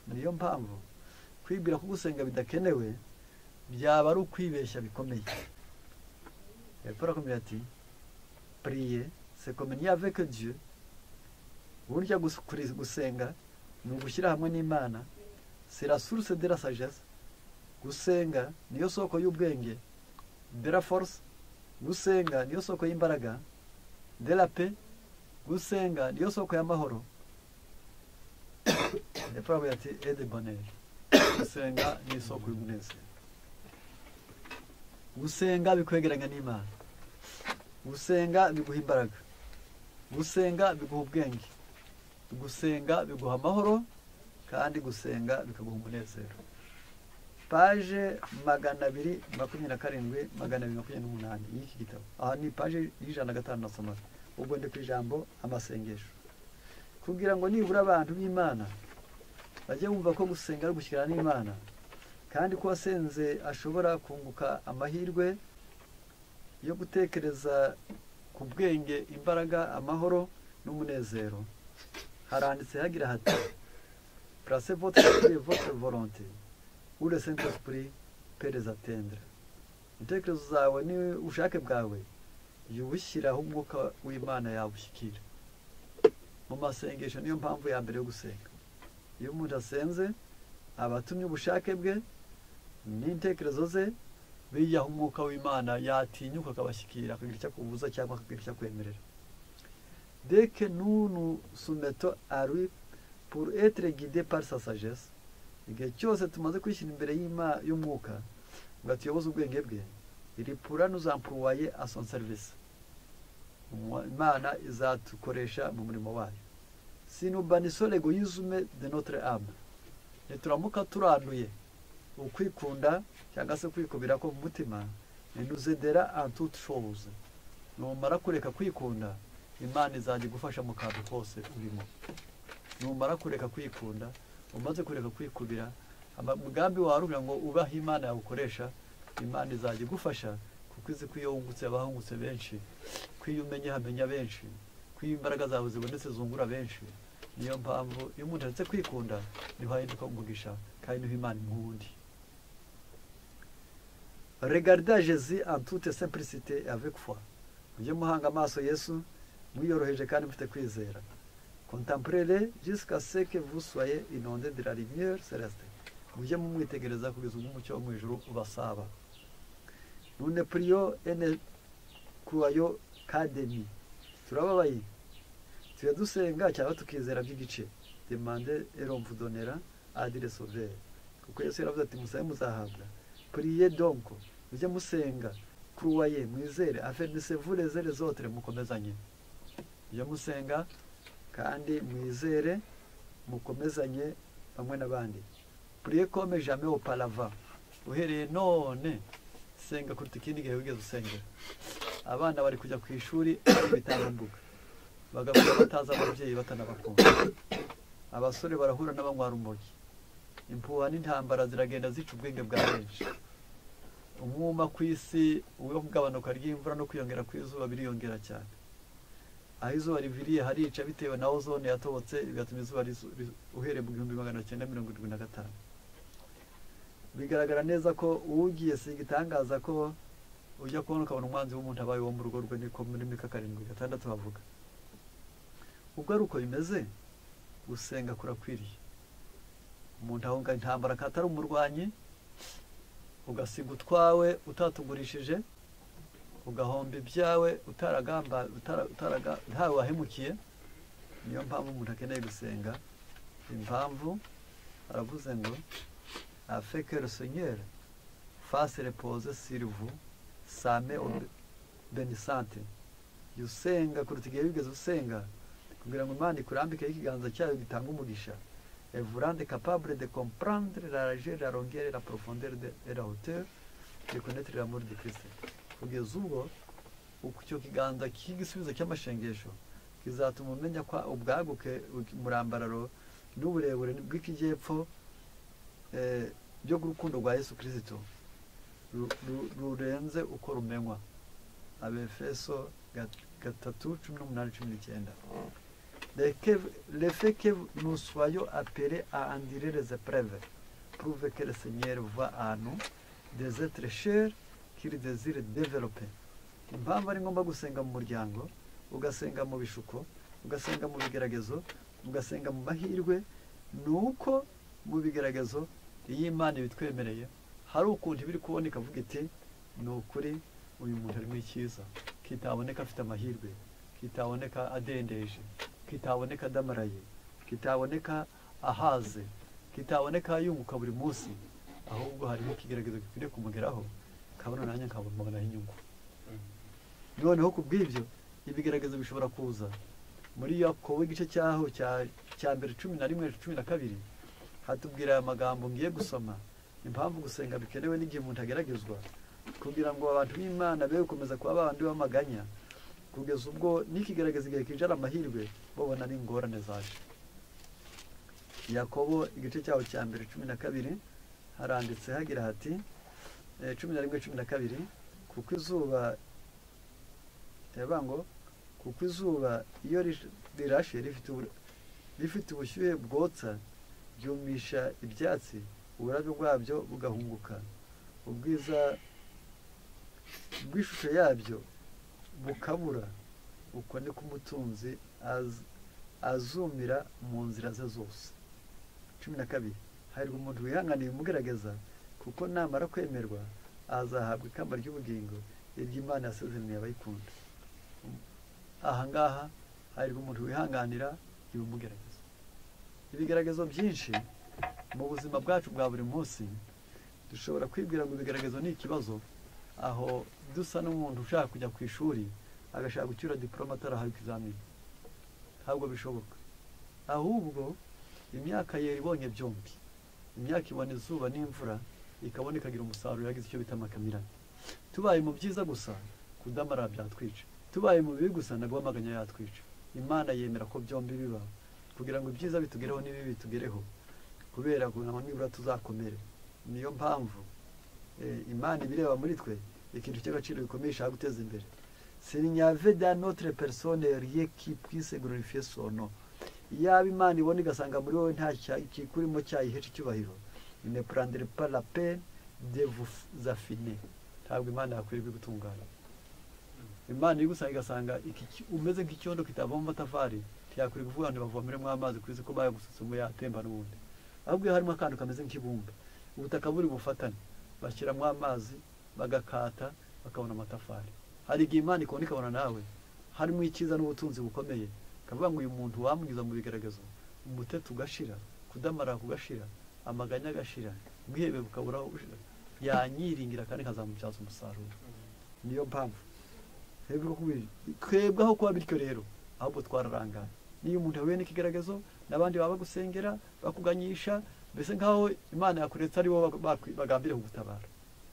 niyo mpamvu kwibwira ko gusenga bidakenewe byaba ari ukwibeshya bikomeye hepfo arakomeye ati puriye sekomeniya aveke diyo burya gusenga ni ugushyira hamwe n'imana c'est la source de la sagesse gusenga niyo soko y'ubwenge de la force gusenga niyo soko y'imbaraga de la paix gusenga niyo soko y'amahoro epfo ati ede boneri gusenga ni isoko y'umunezero gusenga bikwegeranya n'imana gusenga biguha imbaraga gusenga biguha ubwenge gusenga biguha amahoro kandi gusenga bikaguha umunezero paje magana abiri makumyabiri na karindwi magana abiri makumyabiri n'umunani y'iki gitabo aha ni paje y'ijana na gatanu nasoma ubwo ndi ku ijambo amasengesho kugira ngo nibura abantu b'imana bajye bumva ko gusenga ari ugushyikirana n'imana kandi ko wasenze ashobora kunguka amahirwe yo gutekereza ku bwenge imbaraga amahoro n'umunezero haranditse hagira hati placez votre esprit et votre volonté où le saint esprit peut les atteindre intekerezo zawe ni ubushake bwawe jya ubushyiraho umwuka w'imana yabushyikira mu masengesho niyo mpamvu ya mbere yo gusenga iyo umuntu asenze aba atumye ubushake bwe n'intekerezo ze bijyaho umwuka w'imana yatinyuka akabashyikira akagira icyo akubuza cyangwa akagira icyo akwemerera deke nunu sumeto ari pour être guidé par sa sagesse igihe cyose tumaze kwishyira imbere y'umwuka ngo atuyoboze ubwenge bwe iri pura ntuzampuwaye son service imana izatukoresha mu murimo wayo sinubaniso legoyizme de notre âme nituramuka turanduye ukwikunda cyangwa se kwikubira ko mu mutima ninuzedera en toute chose numara kureka kwikunda imana izajya igufasha mu kantu kose urimo numara kureka kwikunda umaze kureka kwikubira umugambi wawe uvuga ngo ubahe imana yawukoresha imana izajya igufasha kuko izi ko iyo wungutse abahungutse benshi ko iyo umenye hamenya benshi ko iyo imbaraga zawe zibonetse zungura benshi niyo mpamvu iyo umuntu aretse kwikunda niho ahinduka umugisha kandi niho imana imwundi regarda jezi antute simplicite avec foi mujye muhanga amaso yesu mwiyoroheje kandi mufite kwizera contemplez-les jusqu'à ce que vous soyez inondés de la lumière céleste mujye mumwitegereza kugeza ubwo umucyo wo mu ijuru ubasaba none priyo ene kuwayo kademi turababaye tujya dusenga cyangwa tukizera by'igice demande eromvudonera adire sovere kuko yesu yaravuze ati musabe muzahabwa priye donko mujye musenga kuruwaye mwizere afenisevure zere zotere mukomezanye mujye musenga kandi mwizere mukomezanye bamwe n'abandi priye kome jame oparava uhereye none senga kuruta ikindi gihe wigeze usengera abana bari kujya ku ishuri ibitambuka bagakura batazi ababyeyi batanabakunda abasore barahura n'abanywara umogi impuha n'intambara ziragenda zica ubwenge bwa benshi umwuma ku isi wo kugabanuka ry'imvura no kwiyongera kw'izuba biriyongera cyane aho izuba riviriye harica bitewe na ozone yatobotse bigatuma izuba uhereye mu gihumbi magana cyenda mirongo irindwi na gatanu bigaragara neza ko uwugiye si igitangaza ko ujya kubona ukabona umwanzi w'umuntu abaye uwo mu rugo rwe niko muri mika karindwi gatandatu havuga ubwo ari uko bimeze gusenga kurakwiriye umuntu ahunga intambara akatari umurwanyi ugasiga utwawe utatugurishije ugahomba ibyawe ntawe wahemukiye niyo mpamvu umuntu akeneye gusenga impamvu aravuze ngo afekere senyeri fase repoze sirivu same benisante jya usenga kuruta igihe wigeze usenga kugira ngo imana ikurambikeho ikiganza cyayo gitanga umugisha evurande kapabure de komprandire la rage la rongere la profondere de la hauteur de connaître l'amour de Christ kugeza ubwo icyo kiganza cy'igisubizo cy'amashengesho kizatuma umenya ko ubwaguke umurambararo n'uburebure bw'ikijyepfo byo gukunda rwa Yesu Kristo rurenze uko rumenywa abefeso gatatu cumi n'umunani cumi n'icyenda le fait que nous soyons appelés à endurer les épreuves prouve que le Seigneur voit à nous des êtres chers qu'il désire développer impamvu ari ngombwa gusenga mu muryango ugasenga mu bishuko ugasenga mu bigeragezo ugasenga mu mahirwe ni uko mu bigeragezo iyo imana ibitwemereye hari ukuntu ibiri kuboneka avuga iti ni ukuri uyu muntu arimo icyiza kitaboneka afite amahirwe kitaboneka adendeje kitaboneka adamaraye kitaboneka ahaze kitaboneka yunguka buri munsi ahubwo harimo ikigaragaza gikwiriye kumugeraho kabona nanjye nkabonaho inyungu noneho ku bw'ibyo ibigaragaza bishobora kuza muri yakobo igice cyaho cya mbere cumi na rimwe cumi na kabiri hatubwira aya magambo ngiye gusoma impamvu gusenga bikenewe n'igihe umuntu ageragezwa kugira ngo abantu b'imana be gukomeza kuba babandi b'amaganya kugeza ubwo n'ikigaragaza igihe kinjira amahirwe babona n'ingorane zaje yakobo igice cyaho cya mbere cumi na kabiri haranditse hagira hati cumi na rimwe cumi na kabiri kuko izuba reba ngo kuko izuba iyo rirashe rifite ubushyuhe bwotsa ryumisha ibyatsi uburabyo bwabyo bugahunguka ubwiza bw'ishusho yabyo bukabura uko niko umutunzi azumira mu nzira ze zose cumi na kabiri hahirwa umuntu wihanganiye umugaragaza kuko namara kwemerwa azahabwa ikamba ry'ubugingo iry'imana yasezeraniye abayikunda aha ngaha hahirwa umuntu wihanganira ibimugaragaza ibigaragazo byinshi mu buzima bwacu bwa buri munsi dushobora kwibwira ngo ibigaragazo ni ikibazo aho dusa n'umuntu ushaka kujya ku ishuri agashaka gucyura diporome atarahawe ikizamini ntabwo bishoboka ahubwo imyaka yera ibonye byombi imyaka ibona izuba n'imvura ikabona ikagira umusaruro yagize icyo bita amakamirane tubaye mu byiza gusa kudamara byatwica tubaye mu bibi gusa ntabwo amaganya yatwica imana yemera ko byombi biba kugira ngo ibyiza bitugereho n'ibibi bitugereho kubera ngo nibura tuzakomere niyo mpamvu imana ibireba muri twe ikintu cy'agaciro gikomeye ishaka guteza imbere sinyave da notre persone riye qui puisse glorifier son nom yaba imana ibona igasanga muri wowe nta kikurimo cyayihesha icyubahiro ne prendre pas la peine de vous affiner ntabwo imana yakwirirwa gutungana imana iri gusanga igasanga umeze nk'icyondo kitava mu matafari ntiyakwiriye kuvuga ngo bavomeremo amazi ku isi ko bayagusutsemo yatemba n'ubundi ahubwo iyo harimo akantu kameze nk'ibumba ubutaka buri bufatane bashyiramo amazi bagakata bakabona amatafari hari igihe imana ikabona ikabona nawe harimo icyiza n'ubutunzi bukomeye bakavuga ngo uyu muntu wamugize mu bigaragaza umutete ugashira kudamara kugashira amaganya agashira ubwihebe bukabura bushira yanyiringira kandi nkazamubyaza umusaruro niyo mpamvu twebwe kubiri twebwe aho kuba bityo rero ahubwo twararangana niyo umuntu yahuye n'ikigaragazo n'abandi baba bagusengera bakuganyisha mbese nk'aho imana yakuretse ari bo bagambiriye kugutabara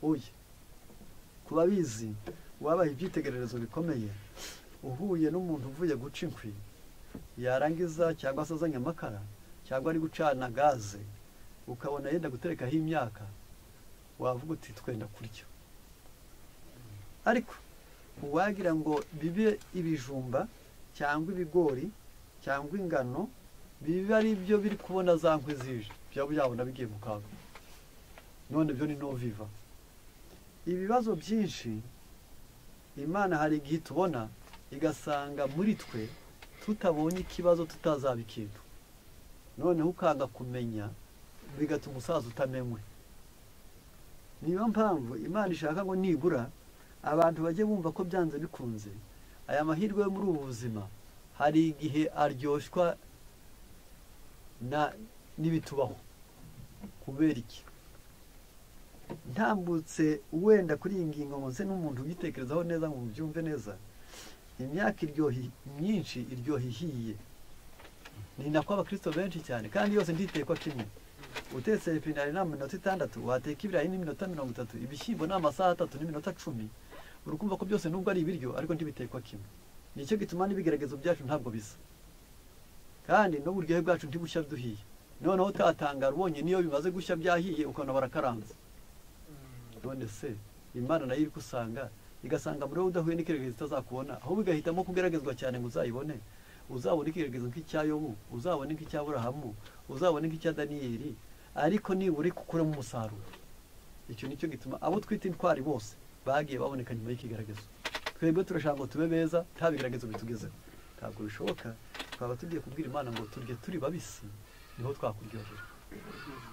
uye ku babizi wabaye ibyitegererezo bikomeye uhuye n'umuntu uvuye guca inkwi yarangiza cyangwa se azanye amakara cyangwa ari gucana gaze ukabona yenda guterekaho imyaka wavuga uti twenda kurya ariko uwagira ngo bibe ibijumba cyangwa ibigori cyangwa ingano biba ari byo biri kubona za nkwi zije byaba byabona bigiye mu kaga none byo ni no viva ibibazo byinshi imana hari igihe tubona igasanga muri twe tutabonye ikibazo tutazabikintu noneho ukanga kumenya bigatuma umusaza utamenwe niyo mpamvu imana ishaka ngo nibura abantu bajye bumva ko byanze bikunze aya mahirwe yo muri ubu buzima hari igihe aryoshywa n'ibitubaho kubera iki ntambutse wenda kuri iyi ngingo munsi n'umuntu uyitekerezaho neza ngo mubyumve neza imyaka iryohi myinshi iryoha ihiye ni nako abakristo benshi cyane kandi yose nditekwa kimwe utetse epinari nta minota itandatu wateka ibirayi n'iminota mirongo itatu ibishyimbo ni amasaha atatu n'iminota cumi uri kumva ko byose nubwo ari ibiryo ariko ntibitekwa kimwe nicyo gituma n'ibigaragazo byacu ntabwo bisa kandi n'uburyohe bwacu ntibushya duhiye noneho utatangara ubonye niyo bimaze gushya byahiye ukabona barakaranze none se imana nayo iri gusanga igasanga muri wowe udahuye n'ikiregezo itazakubona ahubwo igahitamo kugeragezwa cyane ngo uzayibone uzabona ikiregezo nk'icyayobu uzabona nk'icyaburahamu uzabona nk'icya daniyeli ariko nibura ukuremo umusaruro icyo nicyo gituma abo twita intwari bose bagiye baboneka nyuma y'ikigaragazo twebwe turashaka ngo tube beza nta bigaragazo bitugezeho ntabwo bishoboka twaba tugiye kubwira imana ngo turye turi babisi niho twakuryohera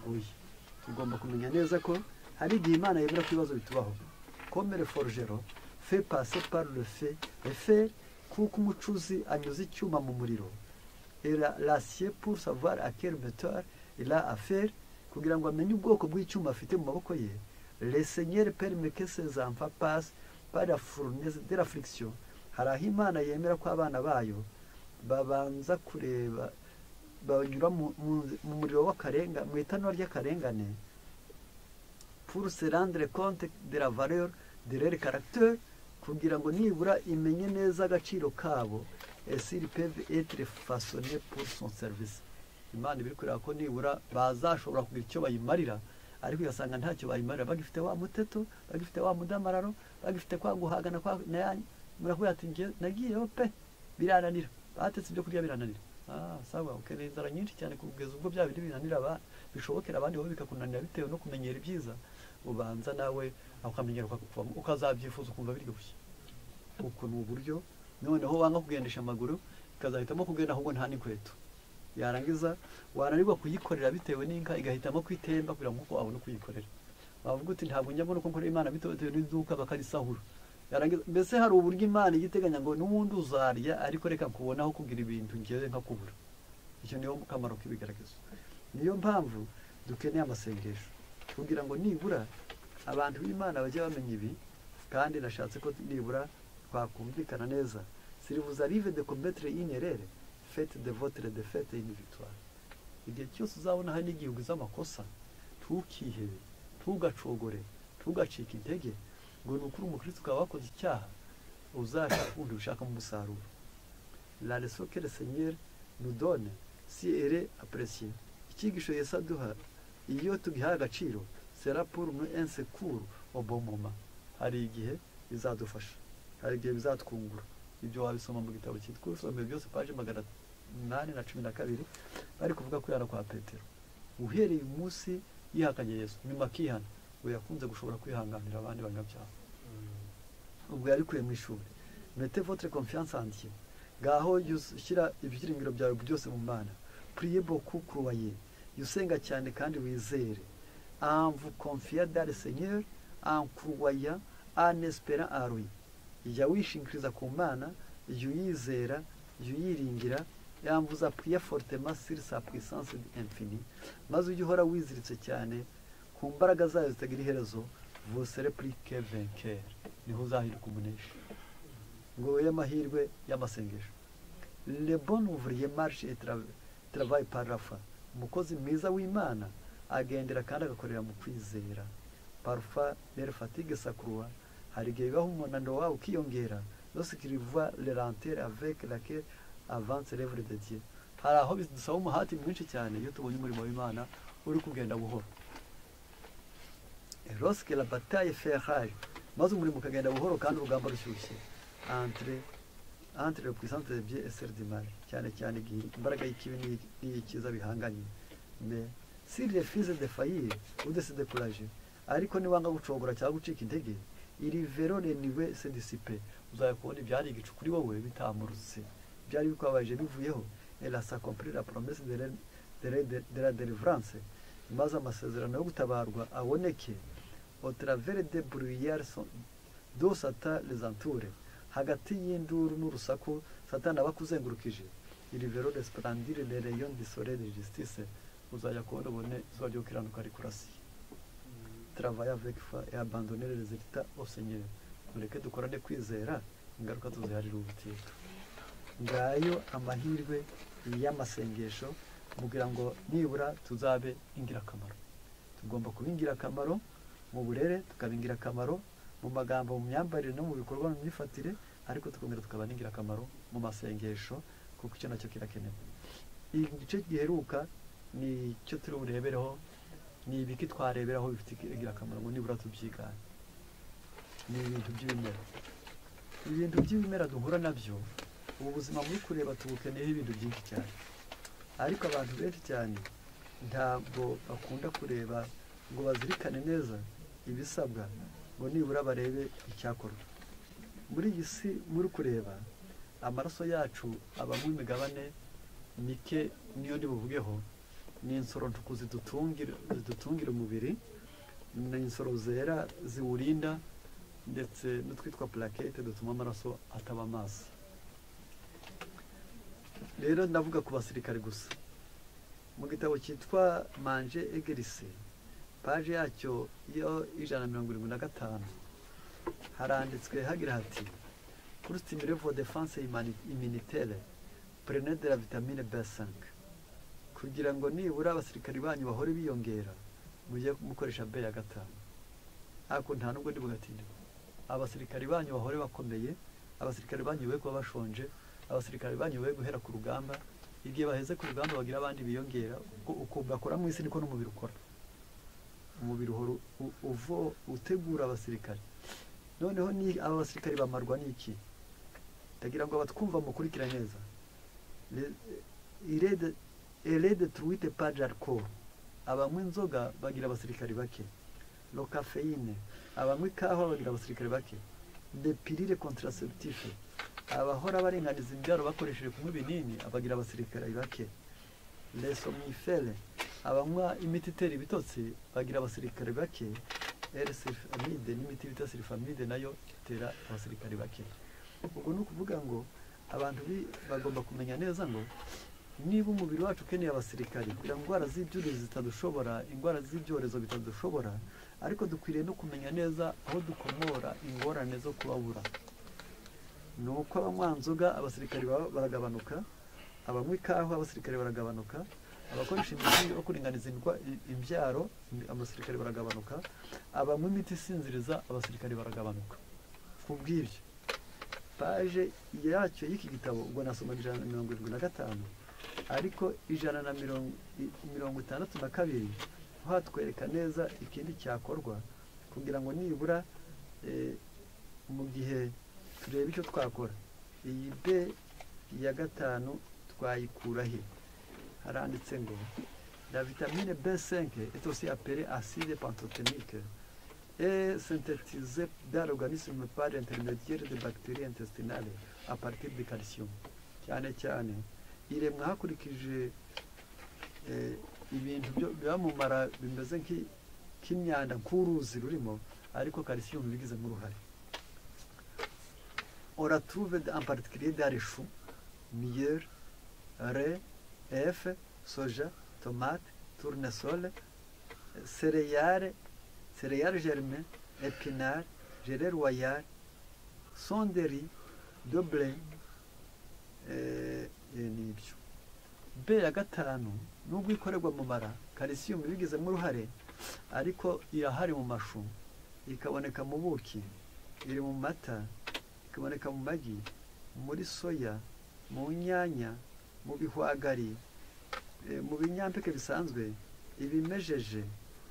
oya tugomba kumenya neza ko hari igihe imana yemera ko ibibazo bitubaho komere forujero fe pase le fe efe kuko umucuzi anyuze icyuma mu muriro rasiye pour savoir a quel metal il a affaire kugira ngo amenye ubwoko bw'icyuma afite mu maboko ye le seigneur permet que ses enfants passent par la fournaise de la friction hari aho imana yemera ko abana bayo babanza kureba banyura mu muriro w'akarengane mu itanura ry'akarengane pour se rendre compte de la valeur de leur caractère kugira ngo nibura imenye neza agaciro kabo esiri peve etre fasone pour son service imana ibiri kureba ko nibura bazashobora kugira icyo bayimarira ariko ugasanga ntacyo bayimarira bagifite wa muteto bagifite wa mudamararo bagifite kwa guhagana kwa nayanyu murakubwira ati ngiye nagiyeho pe birananira batetse ibyo kurya birananira ah sawa ukeneye inzara nyinshi cyane kugeza ubwo bya bindi binanira abana bishobokera abandi wowe bikakunanira bitewe no kumenyera ibyiza ubanza nawe ukamenyera ukazabyifuza ukumva biryoshye uku ni uburyo noneho wanga kugendesha amaguru ikazahitamo kugenda ahubwo nta n'inkweto yarangiza wananirwa kuyikorera bitewe n'inka igahitamo kwitemba kugira ngo uko wabona kuyikorera wavuga uti ntabwo njya mbona uko nkorera imana bitewe n'iduka bakarisahura mbese hari uburyo imana ijya iteganya ngo n'ubundi uzarya ariko reka kubonaho kugira ibintu ngewe nka kubura icyo niyo kamaro k'ibigaragaza niyo mpamvu dukeneye amasengesho kugira ngo nibura abantu b'imana bajye bamenya ibi kandi nashatse ko nibura twakumvikana neza sirivuza rive de kombetere inerere fete de votere de fete ini victoire igihe cyose uzabona hari n'igihe ugize amakosa ntukihebe ntugacogore ntugacike intege ngo ni ukuri umukristo ukaba wakoze icyaha uzashaka ubundi ushakamo umusaruro la resokere senyeri nudone si ere apresiye icyigisho Yesu aduha iyo tugihaye agaciro sera pour nous insécure au bon moment hari igihe bizadufasha hari igihe bizatwungura ibyo wabisoma mu gitabo cyitwa usomeye byose paje magana inani na cumi na kabiri bari kuvuga kwihana kwa petero uhereye umunsi yihakanye yesu nyuma akihana we yakunze gushobora kwihanganira abandi banyabyaha ubwo yabikuye mu ishuri mete votre confiance en Dieu ngaho ushyira ibyiringiro byawe byose mu mana priye beaucoup croyez usenga cyane kandi wizere anvu konfiya dare senyeri ankuwaya anespera aruye jya wishingikiriza ku mana jya uyizera jya uyiringira yambuza puye forutema siri sa puissance infini maze ujye uhora wiziritse cyane ku mbaraga zayo zitagira iherezo vosere purike venkeri niho uzahirwa umunesha ngo wowe amahirwe y'amasengesho lebon uvuriye marishe travayi parafa umukozi mwiza w'imana agendera kandi agakorera mu kwizera parufa rero fatigue sakuruwa hari igihe bibaho umunaniro wawe ukiyongera losikiriva lerantere avec laquelle avance l'œuvre de Dieu hari aho bidusaba umuhati mwinshi cyane iyo tubonye umurimo w'imana uri kugenda buhoro lorsque la bataille fait rage maze umurimo ukagenda buhoro kandi urugamba rushyushye entre entre le puissance de Dieu et celle du mal cyane cyane igihe imbaraga y'ikibi n'iy'ikiza bihanganye mais si les fils de faillir ou de se décourager ariko niwanga gucogora cyangwa gucika intege iri vero niwe se disipe uzajya kubona ibyari igicu kuri wowe bitamurutse byari bikwabaje bivuyeho elasa comprira promese de la delivrance maze amasezerano yo gutabarwa aboneke otravere de bruyere do sata lezanture hagati y'induru n'urusaku satana aba akuzengurukije iri vero resplendire de leon de sole de justice uzajya kubona ubone izuba ryo gukiranuka rikurasiye travaille avec foi et abandonner les résultats au Seigneur mureke dukorane kwizera ingaruka tuziharira ubutitwa ngayo amahirwe y'amasengesho mugira ngo nibura tuzabe ingirakamaro tugomba kuba ingirakamaro mu burere tukaba ingirakamaro mu magambo mu myambarire no mu bikorwa mu myifatire ariko tukongera tukaba n'ingirakamaro mu masengesho kuko icyo nacyo kirakenewe igice giheruka ni icyo turi burebereho ni ibiki twareberaho bifite ingirakamaro ngo nibura tubyigane ni ibintu by'ibimera ibintu by'ibimera duhura nabyo ubu buzima muri kureba tubukeneyeho ibintu byinshi cyane ariko abantu benshi cyane ntabwo bakunda kureba ngo bazirikane neza ibisabwa ngo nibura barebe icyakorwa muri iyi si muri kureba amaraso yacu abamo imigabane mike niyo ndibuvugeho ni insoro ntuku zidutungira umubiri ni insoro zera ziwurinda ndetse n'utwitwa purakete dutuma amaraso ataba amazi rero ndavuga ku basirikare gusa mu gitabo cyitwa manje egerisi paje yacyo y'ijana na mirongo irindwi na gatanu haranditswe hagira hati kurustimire vo defanse iminitere purene de la vitamine besanke kugira ngo nibura abasirikari banyu bahore biyongera mujye mukoresha be ya gatanu ariko nta nubwo ndi bugatinde abasirikari banyu bahore bakomeye abasirikari banyu be kuba bashonje abasirikari banyu be guhera ku rugamba igihe baheze ku rugamba bagira abandi biyongera uko bakora mu isi niko n'umubiri ukora umubiri uhora utegura abasirikari noneho ni aba basirikari bamarwa n'iki ndagira ngo abatwumva mukurikira neza irede erede tuwite paji ariko abanywa inzoga bagira abasirikari bake rokafeyine abanywa ikawa bagira abasirikari bake depirire kontaraseputife abahora barenganiza imbyaro bakoresheje kunywa ibinini abagira abasirikari bake resomifere abanywa imiti itera ibitotsi bagira abasirikari bake erisirifamide n'imiti bita sirifamide nayo itera abasirikari bake ubwo ni ukuvuga ngo abantu bagomba kumenya neza ngo niba umubiri wacu ukeneye abasirikari kugira ngo indwara z'ibyuririzi zitadushobora indwara z'ibyorezo bitadushobora ariko dukwiriye no kumenya neza aho dukomora ingorane zo kubabura ni uko abanywa nzoga abasirikari baragabanuka abanywa ikawa abasirikari baragabanuka abakoresha imiti yo kuringaniza imbyaro abasirikari baragabanuka abanywa imiti isinziriza abasirikari baragabanuka ku bw'ibyo paje yacyo y'iki gitabo ubwo nasoma ijana na mirongo irindwi na gatanu ariko ijana na mirongo itandatu na kabiri hatwereka neza ikindi cyakorwa kugira ngo nibura mu gihe turebe icyo twakora iyi be ya gatanu twayikura he haranditse ngo la vitamine b5 est aussi appelée acide pantothénique est synthétisée dans l'organisme par l'intermédiaire de bactéries intestinales à partir de calcium cyane cyane iremwa hakurikije ibintu biba mu mara bimeze nk'imyanda nk'uruzi rurimo ariko karisiyumu bigizemo uruhare oratuve en particulier dans les choux miel re efe soja tomate tournesol sereyare sereyare germe epinare gere royale sonderi doble n'ibyo b ya gatanu nubwo ikorerwa mu mara kalisiyumu ibigizemo uruhare ariko irahari mu mashu ikaboneka mu buki iri mu mata ikaboneka mu magi muri soya mu nyanya mu bihwagari eh, mu binyampeke bisanzwe ibimejeje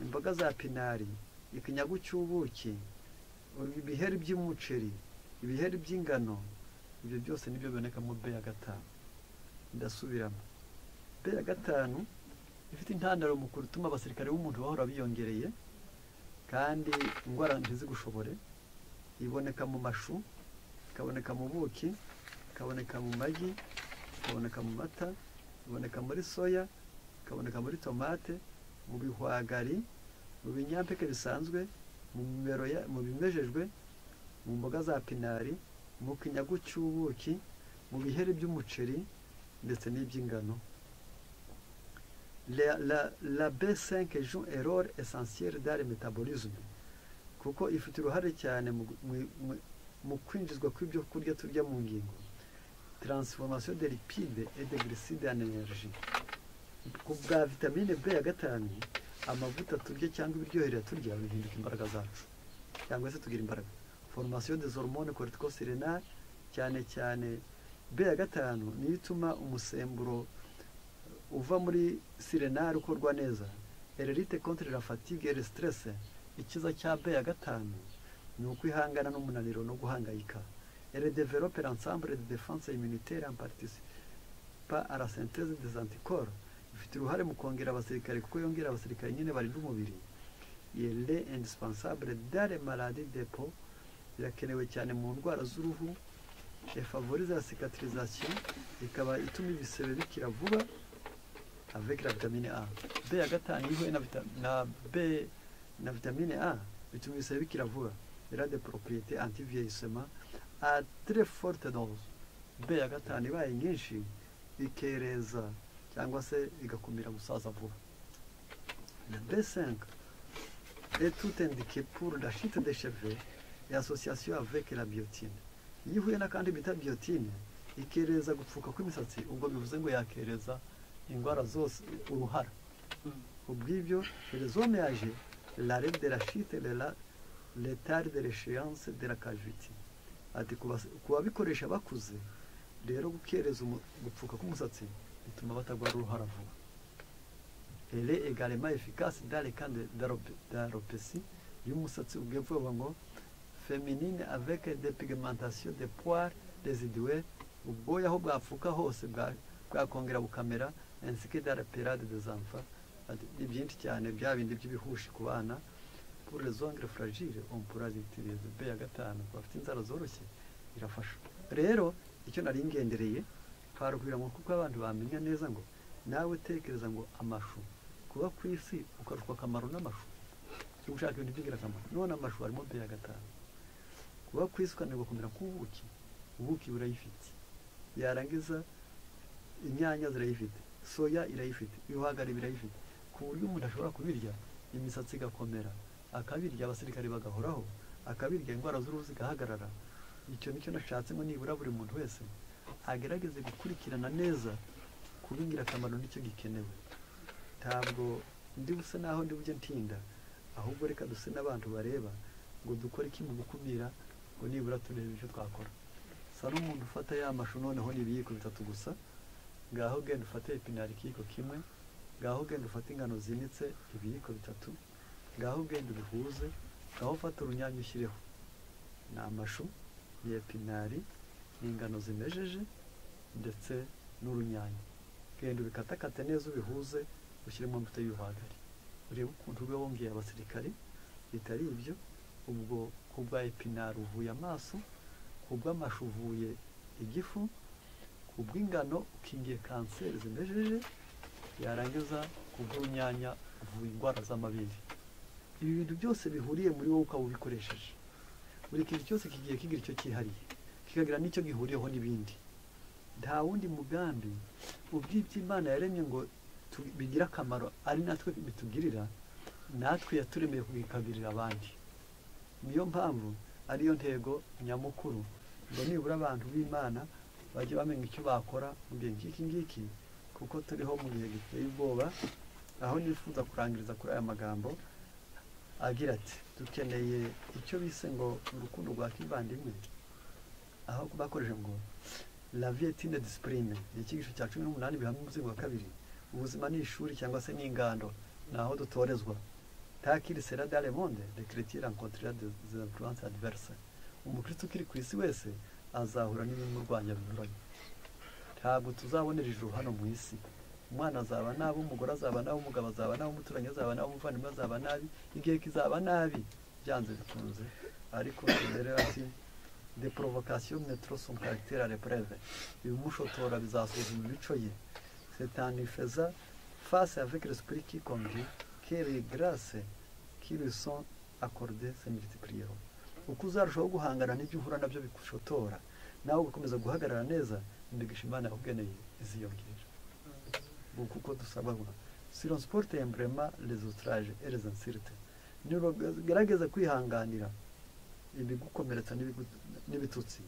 imboga za pinari ikinyagu cy'ubuki ibiheri by'umuceri ibiheri by'ingano ibyo byose nibyo biboneka mu be ya gatanu ndasubiramo be ya gatanu ifite intandaro mu kurutuma abasirikare b'umuntu bahora biyongereye kandi indwara ntizigushobore iboneka mu mashu ikaboneka mu buki ikaboneka mu magi ikaboneka mu mata iboneka muri soya ikaboneka muri tomate mu bihwagari mu binyampeke bisanzwe mu bimero ya- mu bimejejwe mu mboga za pinari mu kinyagu cy'ubuki mu biheri by'umuceri ndetse n'iby'ingano la, la, la B5 joue un rôle essentiel dans le métabolisme kuko ifite uruhare cyane mu gu- mu- mu- mu kwinjizwa kw'ibyo kurya turya mu ngingo transformation de lipide et de glycide en energie ku bwa vitamine B ya gatanu amavuta turya cyangwa ibiryoherera turya bihinduka imbaraga zacu cyangwa se tugira imbaraga formation des hormones corticosérénales cyane cyane B ya gatanu niyo ituma umusemburo uva muri sirenari ukorwa neza ererite contre la fatigue et le stress ikiza cya B ya gatanu ni ukwihangana n'umunaniro no guhangayika elle développe l'ensemble de défense immunitaire en participa à la synthèse des anticorps ifite uruhare mu kongera abasirikare kuko yongera abasirikare nyine barinda umubiri elle est indispensable dans les maladies de peau irakenewe cyane mu ndwara z'uruhu elle favorise la cicatrisation ikaba ituma ibisebe bikira vuba avec la vitamine A. B ya gatanu iyo ihuye na, vita, na B na vitamine A bituma ibisebe bikira vuba. Elle a des propriétés anti-vieillissement à très forte dose. B ya gatanu ibaye nyinshi ikereza cyangwa se igakumira gusaza vuba. Le B5 est tout indiqué pour la chute des cheveux et association avec la biotine. Iyo ihuye n'akandi bita biotine ikereza gupfuka kw'imisatsi ubwo bivuze ngo yakereza indwara zose uruhara ubwibyo ferezome yaje la règle de la chute de la l'étard de l'échéance de la cavité ati ku bas- ku babikoresha bakuze rero gukereza umu- gupfuka k'umusatsi bituma batarwara uruhara vuba elle est également efficace dans les cas de- d'alope- d'alopécie iyo umusatsi ubwiye vuba ngo féminine avec des pigmentations de poils résiduelles ubwoya aho bwapfuka hose bwa- bwakongera bukamera ainsi que dans la période des enfants Ati, ni byinshi cyane bya bindi by'ibihushi ku bana pour les ongles fragiles on pourra utiliser B ya gatanu ku bafite inzara zoroshye irafasha rero icyo nari ngendereye twaruhira ngo kuko abantu bamenya neza ngo nawe utekereza ngo amashu kuba ku isi ukarushwa akamaro n'amashu cyo gushaka ibintu by'ingirakamaro none amashu harimo B ya gatanu kuba ku isi ukananirwa kumera nk'ubuki ubuki burayifite yarangiza inyanya zirayifite soya irayifite ibihwagari birayifite ku buryo umuntu ashobora kubirya imisatsi igakomera akabirya abasirikare bagahoraho akabirya indwara z'uruhu zigahagarara icyo nicyo nashatse ngo nibura buri muntu wese agerageze gukurikirana neza kuba ingirakamaro nicyo gikenewe ntabwo ndi buse naho ndi bujye ntinda ahubwo reka duse n'abantu bareba ngo dukore iki mu gukumira ngo nibura turebe icyo twakora sa n'umuntu ufata ya mashu noneho ni ibiyiko bitatu gusa ngaho genda ufate ipinari ikiyiko kimwe ngaho genda ufate ingano zinitse ibiyiko bitatu ngaho genda ubihuze ngaho ufate urunyanya ushyireho ni amashu ni epinari ni ingano zimejeje ndetse n'urunyanya genda ubikatakate neza ubihuze ushyiremo imbuto y'ibihwagari urebe ukuntu ube wongeye abasirikare bitari ibyo ubwo ku bwa epinari uvuye amaso ku bw'amashu uvuye igifu ku bw'ingano ukingiye kanseri zimejeje yarangiza ku bw'urunyanya uvura indwara z'amabere ibi bintu byose bihuriye muri wowe ukaba ubikoresheje buri kintu cyose kigiye kigira icyo cyihariye kikagira n'icyo gihuriyeho n'ibindi nta wundi mugambi ubw'ibyo imana yaremye ngo tu- bigire akamaro ari natwe bitugirira natwe yaturemeye kubikagirira abandi niyo mpamvu ariyo ntego nyamukuru ngo nibura abantu b'imana bajye bamenya icyo bakora mu gihe nk'iki ngiki kuko turiho mu gihe giteye ubwoba aho nifuza kurangiriza kuri aya magambo agira ati dukeneye icyo bise ngo urukundo rwa kivandimwe aho bakoresha ngo la vie est une discipline ni icyigisho cya cumi n'umunani bihamya umuzingo wa kabiri ubuzima ni ishuri cyangwa se ni ingando ni aho dutorezwa takiri sera dale monde de chrétien rencontrera des influences adverse umukristo ukiri ku isi wese azahura n'ibimurwanya binyuranye ntabwo tuzabonera ijuru hano mu isi umwana azaba nabi umugore azaba nabi umugabo azaba nabi umuturanyi azaba nabi umuvandimwe azaba nabi igihe kizaba nabi byanze bikunze ariko rero ati de provocation ne trop son caractère à l'épreuve ibimushotora bizasuzuma imico ye c'est en y faisant face avec l'esprit qui conduit que les grâces qui lui sont accordées se multiplieront uko uzarushaho guhangana n'ibyo uhura nabyo bigushotora nawe ugakomeza guhagarara neza imigisha imana yakugeneye iziyongera ubu kuko dusaba ngo sironsiporute emburema rezotaraje erezansilte ntirugerageze kwihanganira ibigukomeretsa n'ibigu- n'ibitutsi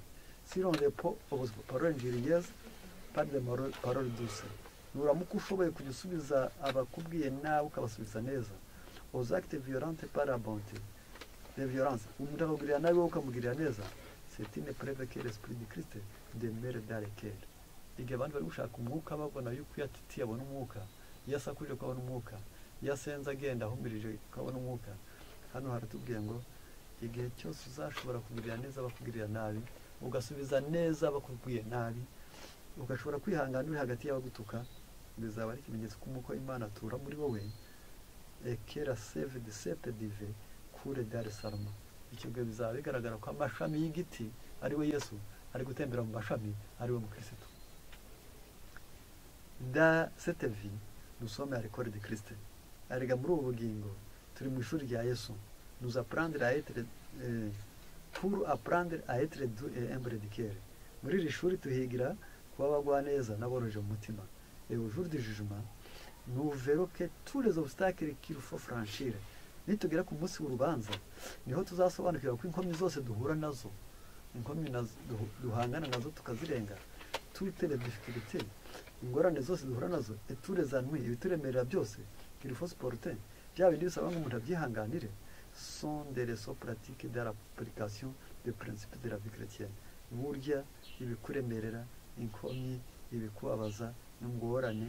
sironrepo obuzima paronjiriyezi paride parole duse nuramuka ushoboye kujya usubiza abakubwiye nawe ukabasubiza neza ozakite viyorante parabonte de viyorance umuntu akakugirira nabi wowe ukamugirira neza setine preve ke l'esprit de christ de mere dare kere igihe abandi bari gushaka umwuka babona yuko iyo atitiye abona umwuka iyo asakuje ko abona umwuka iyo asenze agenda ahumirije ko abona umwuka hano haratubwiye ngo igihe cyose uzashobora kugirira neza abakugirira nabi ugasubiza neza abakubwiye nabi ugashobora kwihangana uri hagati y'abagutuka bizaba ari ikimenyetso k'umuko imana atura muri wowe ekera seve de sepe dive kure dare salma icyo gihe bizaba bigaragara ko amashami y'igiti ari we yesu ari gutembera mu mashami ari we mukirisitu da cette vie nous sommes à l'école de Christ erega muri ubu bugingo turi mu ishuri rya yesu nous apprendre à être euh, pour apprendre à être doux et humble de cœur muri iri shuri tuhigira kuba abagwaneza n'aboroheje mu mutima et au jour du jugement nous verrons que tous les obstacles qu'il faut franchir nitugera ku munsi w'urubanza niho tuzasobanukirwa ko inkomyi zose duhura nazo inkomyi nazo- duhu- duhangana nazo tukazirenga toutes les difficultés ingorane zose duhura nazo etureza ntwi ibituremerera byose kirifosiporute bya bindi bisaba ngo umuntu abyihanganire son de reso pratique de l'application de principe de la vie chrétienne burya ibikuremerera inkomyi ibikubabaza ingorane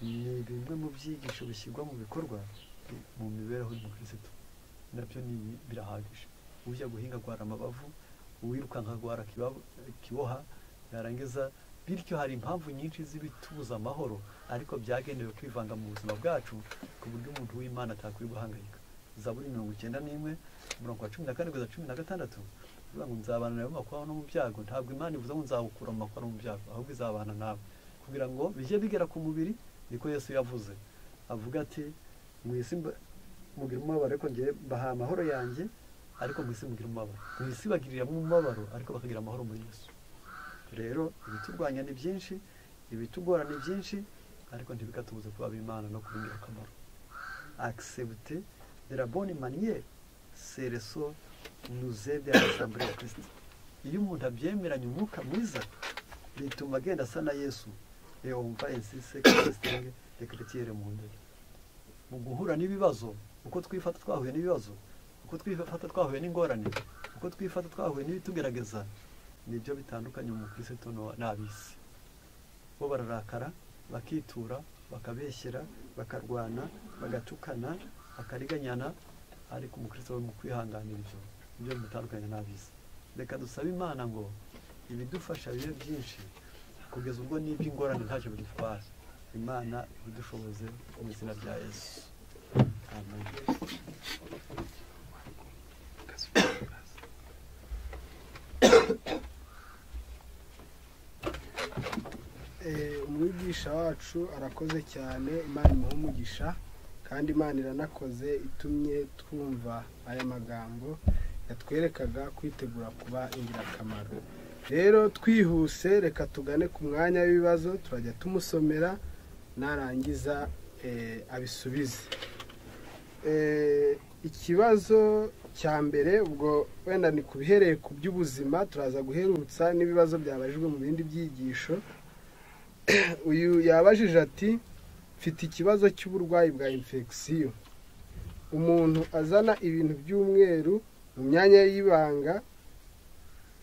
ni bimwe mu byigisho bishyirwa mu bikorwa mu mibereho y'umukirisitu nabyo ni birahagije ujya guhinga agwara amabavu uwirukanka agwara akibabo- kiboha yarangiza bityo hari impamvu nyinshi z'ibitubuza amahoro ariko byagenewe kwivanga mu buzima bwacu ku buryo umuntu w'imana atakwiye guhangayika zaburi mirongo icyenda n'imwe umurongo wa cumi na kane kugeza cumi na gatandatu ivuga ngo nzabana nawe mu makuba no mu byago ntabwo imana ivuze ngo nzawukura mu makuba no mu byago ahubwo izabana nawe kugira ngo bijye bigera ku mubiri niko yesu yavuze avuga ati mu isi mba- mugira umubabaro ariko ngewe mbaha amahoro yanjye ariko mu isi mugira umubabaro mu isi bagiriramo umubabaro ariko bakagira amahoro muri yesu rero ibiturwanya ni byinshi ibitugora ni byinshi ariko ntibikatubuze kuba ab'imana no kuba ingirakamaro accepte de la bonne manière c'est le sort nous aide à l'assemblée ya christ iyo umuntu abyemeranye umwuka mwiza bituma agenda asa na yesu et on va ainsi se distingue de chrétien mu ndege mu guhura n'ibibazo uko twifata twahuye n'ibibazo uko twifata twahuye n'ingorane uko twifata twahuye n'ibitugerageza nibyo bitandukanye umukristo no- n'ab'isi bo bararakara bakitura bakabeshyera bakarwana bagatukana bakariganyana ariko umukristo we mu kwihanganira ibyo nibyo bimutandukanye n'ab'isi reka dusabe imana ngo ibidufasha bibe byinshi kugeza ubwo n'iby'ingorane ntacyo bidutwara imana ibidushoboze mu izina rya yesu amen Eh, umwigisha wacu arakoze cyane imana imuha umugisha kandi imana iranakoze itumye twumva aya magambo yatwerekaga kwitegura kuba ingirakamaro rero twihuse reka tugane ku mwanya w'ibibazo turajya tumusomera narangiza eh, abisubize Eh, ikibazo cya mbere ubwo wenda ni ku bihereye ku by'ubuzima turaza guherutsa n'ibibazo byabajijwe mu bindi byigisho uyu yabajije ati mfite ikibazo cy'uburwayi bwa infegisiyo umuntu azana ibintu by'umweru mu myanya y'ibanga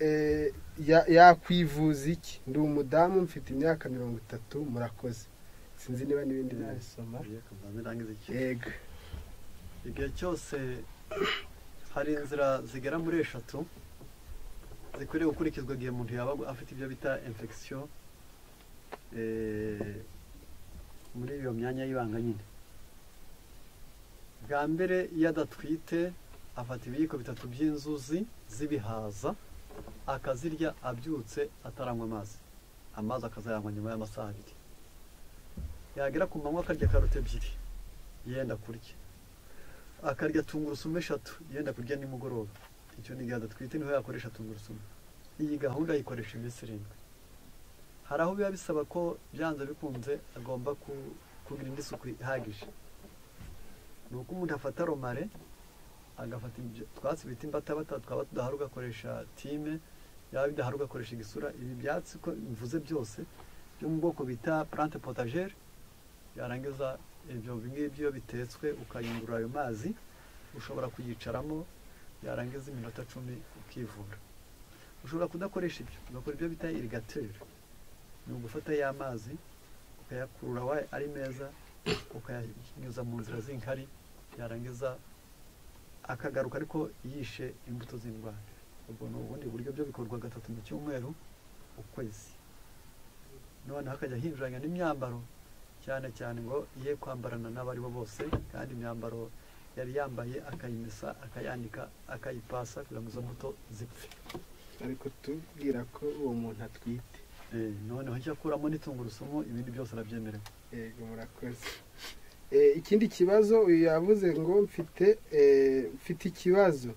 eh, ya- yakwivuza iki ndi umudamu mfite imyaka mirongo itatu murakoze sinzi niba n'ibindi nabisoma birangiza iki yego igihe cyose hari inzira zigera muri eshatu zikwiriye gukurikizwa igihe umuntu yaba afite ibyo bita infection eh, muri iyo myanya y'ibanga nyine bwa mbere iyo adatwite afata ibiyiko bitatu by'inzuzi z'ibihaza akazirya abyutse ataranywa amazi amazi akazayanywa nyuma y'amasaha abiri yagera ku manywa akarya karoti ebyiri yenda kurya akarya tungurusumu eshatu yenda kurya nimugoroba icyo ni igihe adatwite niho yakoresha tungurusumu iyi gahunda ayikoresha iminsi irindwi hari aho biba bisaba ko byanze bikunze agomba ku- kugira indi suku ihagije ni uko umuntu afata romare agafata ibyo twatsi bita imbatabata twaba tudahari ugakoresha time yaba bidahari ugakoresha igisura ibi byatsi ko mvuze byose byo mu bwoko bita plante potagere yarangiza ibyo ngibyo iyo bitetswe ukayungurura ayo mazi ushobora kuyicaramo yarangiza iminota cumi ukivura ushobora kudakoresha ibyo ugakora ibyo bita irigateri ni ugufata ya mazi ukayakurura wa ari meza ukayanyuza mu nzira z'inkari yarangiza akagaruka ariko yishe imbuto z'indwara ubwo ni ubundi buryo byo bikorwa gatatu mu cyumweru ukwezi noneho akajya ahinduranya n'imyambaro cyane cyane ngo ye kwambarana n'abaribo bose kandi imyambaro yari yambaye akayimesa akayanika akayipasa kugira ngo izo mbuto zipfe ariko tubwira ko uwo muntu atwite Eh, noneho icyo akuramo n'itungurusumu ibindi byose arabyemerewe yego murakoze Eh, ikindi kibazo uyu yavuze ngo mfite eh, mfite ikibazo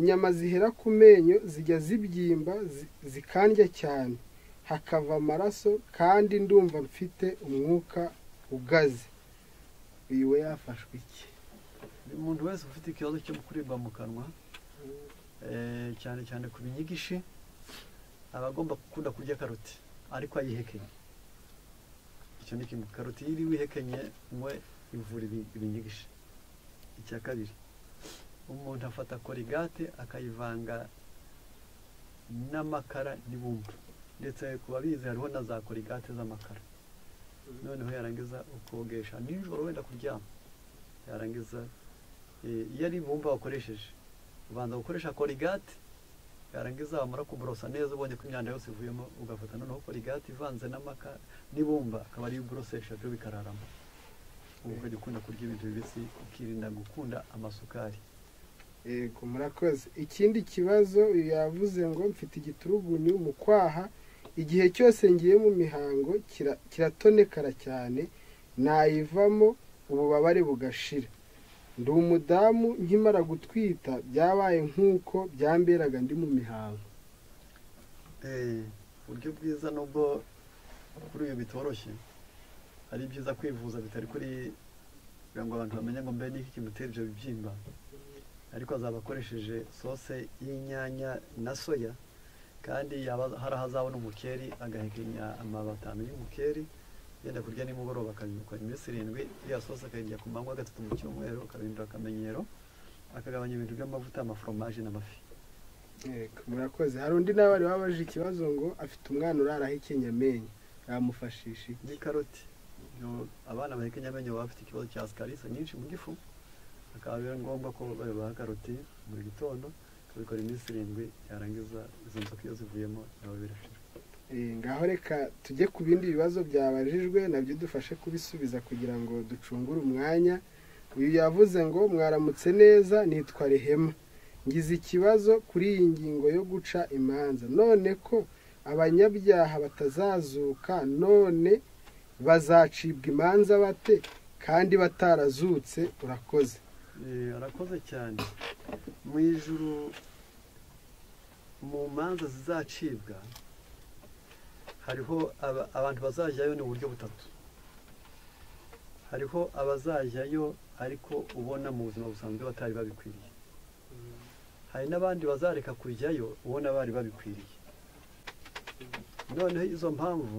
inyama zihera ku menyo zijya zibyimba zi- zikandya cyane hakava amaraso kandi ndumva mfite umwuka ugaze uyu we yafashwe iki umuntu wese ufite ikibazo cyo kuribwa mu kanwa eh, cyane cyane ku binyigishi aba agomba gukunda kurya karoti ariko ayihekenye icyo ni kimwe karoti iyo iri wihekenye mwe ivura ibi- ibinyigishi icya kabiri umuntu afata korigate akayivanga n'amakara n'ibumba ndetse ku babizi hariho na za korigate z'amakara noneho yarangiza ukogesha nijoro wenda kuryama yarangiza eh, iyo ari ibumba wakoresheje ubanza gukoresha korigate yarangiza wamara kuborosa neza ubonye ko imyanda yose ivuyemo ugafata noneho korigate ivanze n'amaka n'ibumba akaba ariyo uborosesha byo bikararamo ubu ukajya ukunda kurya ibintu bibisi ukirinda gukunda amasukari yego murakoze ikindi kibazo uyu yavuze ngo mfite igiturugunyu mu kwaha igihe cyose ngiye mu mihango kira- kiratonekara cyane nayivamo ububabare bugashira ndi umudamu nkimara gutwita byabaye nk'uko byamberaga ndi mu mihango Eh, uburyo bwiza nubwo kuri uyu bitoroshye ari byiza kwivuza bitari kuri kugira ngo abantu bamenye ngo mbe n'iki kimutera ibyo bibyimba ariko azaba akoresheje sose y'inyanya na soya kandi yaba hari aho azabona umukeri agahekenya amababi atanu y'umukeri yenda kurya nimugoroba akanyuka iminsi irindwi ya sose akayirya ku manywa gatatu mu cyumweru akabihindura akamenyero akagabanya ibintu by'amavuta amaforomaje n'amafi Yego, murakoze hari undi nawe wari wabaje ikibazo ngo afite umwana urara ahekenya amenyo yamufashisha iki? ni karoti Yo, abana bahekenya amenyo baba bafite ikibazo cya sikarisi nyinshi mu gifu akaba biba ngombwa ko babaha karoti buri gitondo bakabikora iminsi irindwi yarangiza izo nzoka iyo zivuyemo nabo birashira Eh, ngaho reka tujye ku bindi bibazo byabajijwe nabyo dufashe kubisubiza kugira ngo ducungure umwanya uyu yavuze ngo mwaramutse neza nitwa rehema ngize ikibazo kuri iyi ngingo yo guca imanza none ko abanyabyaha batazazuka none bazacibwa imanza bate kandi batarazutse urakoze Eh, arakoze cyane mu ijuru mu manza zizacibwa hariho aba- abantu bazajyayo ni uburyo butatu hariho abazajyayo ariko ubona mu buzima busanzwe batari babikwiriye hari n'abandi bazareka kujyayo ubona bari babikwiriye noneho izo mpamvu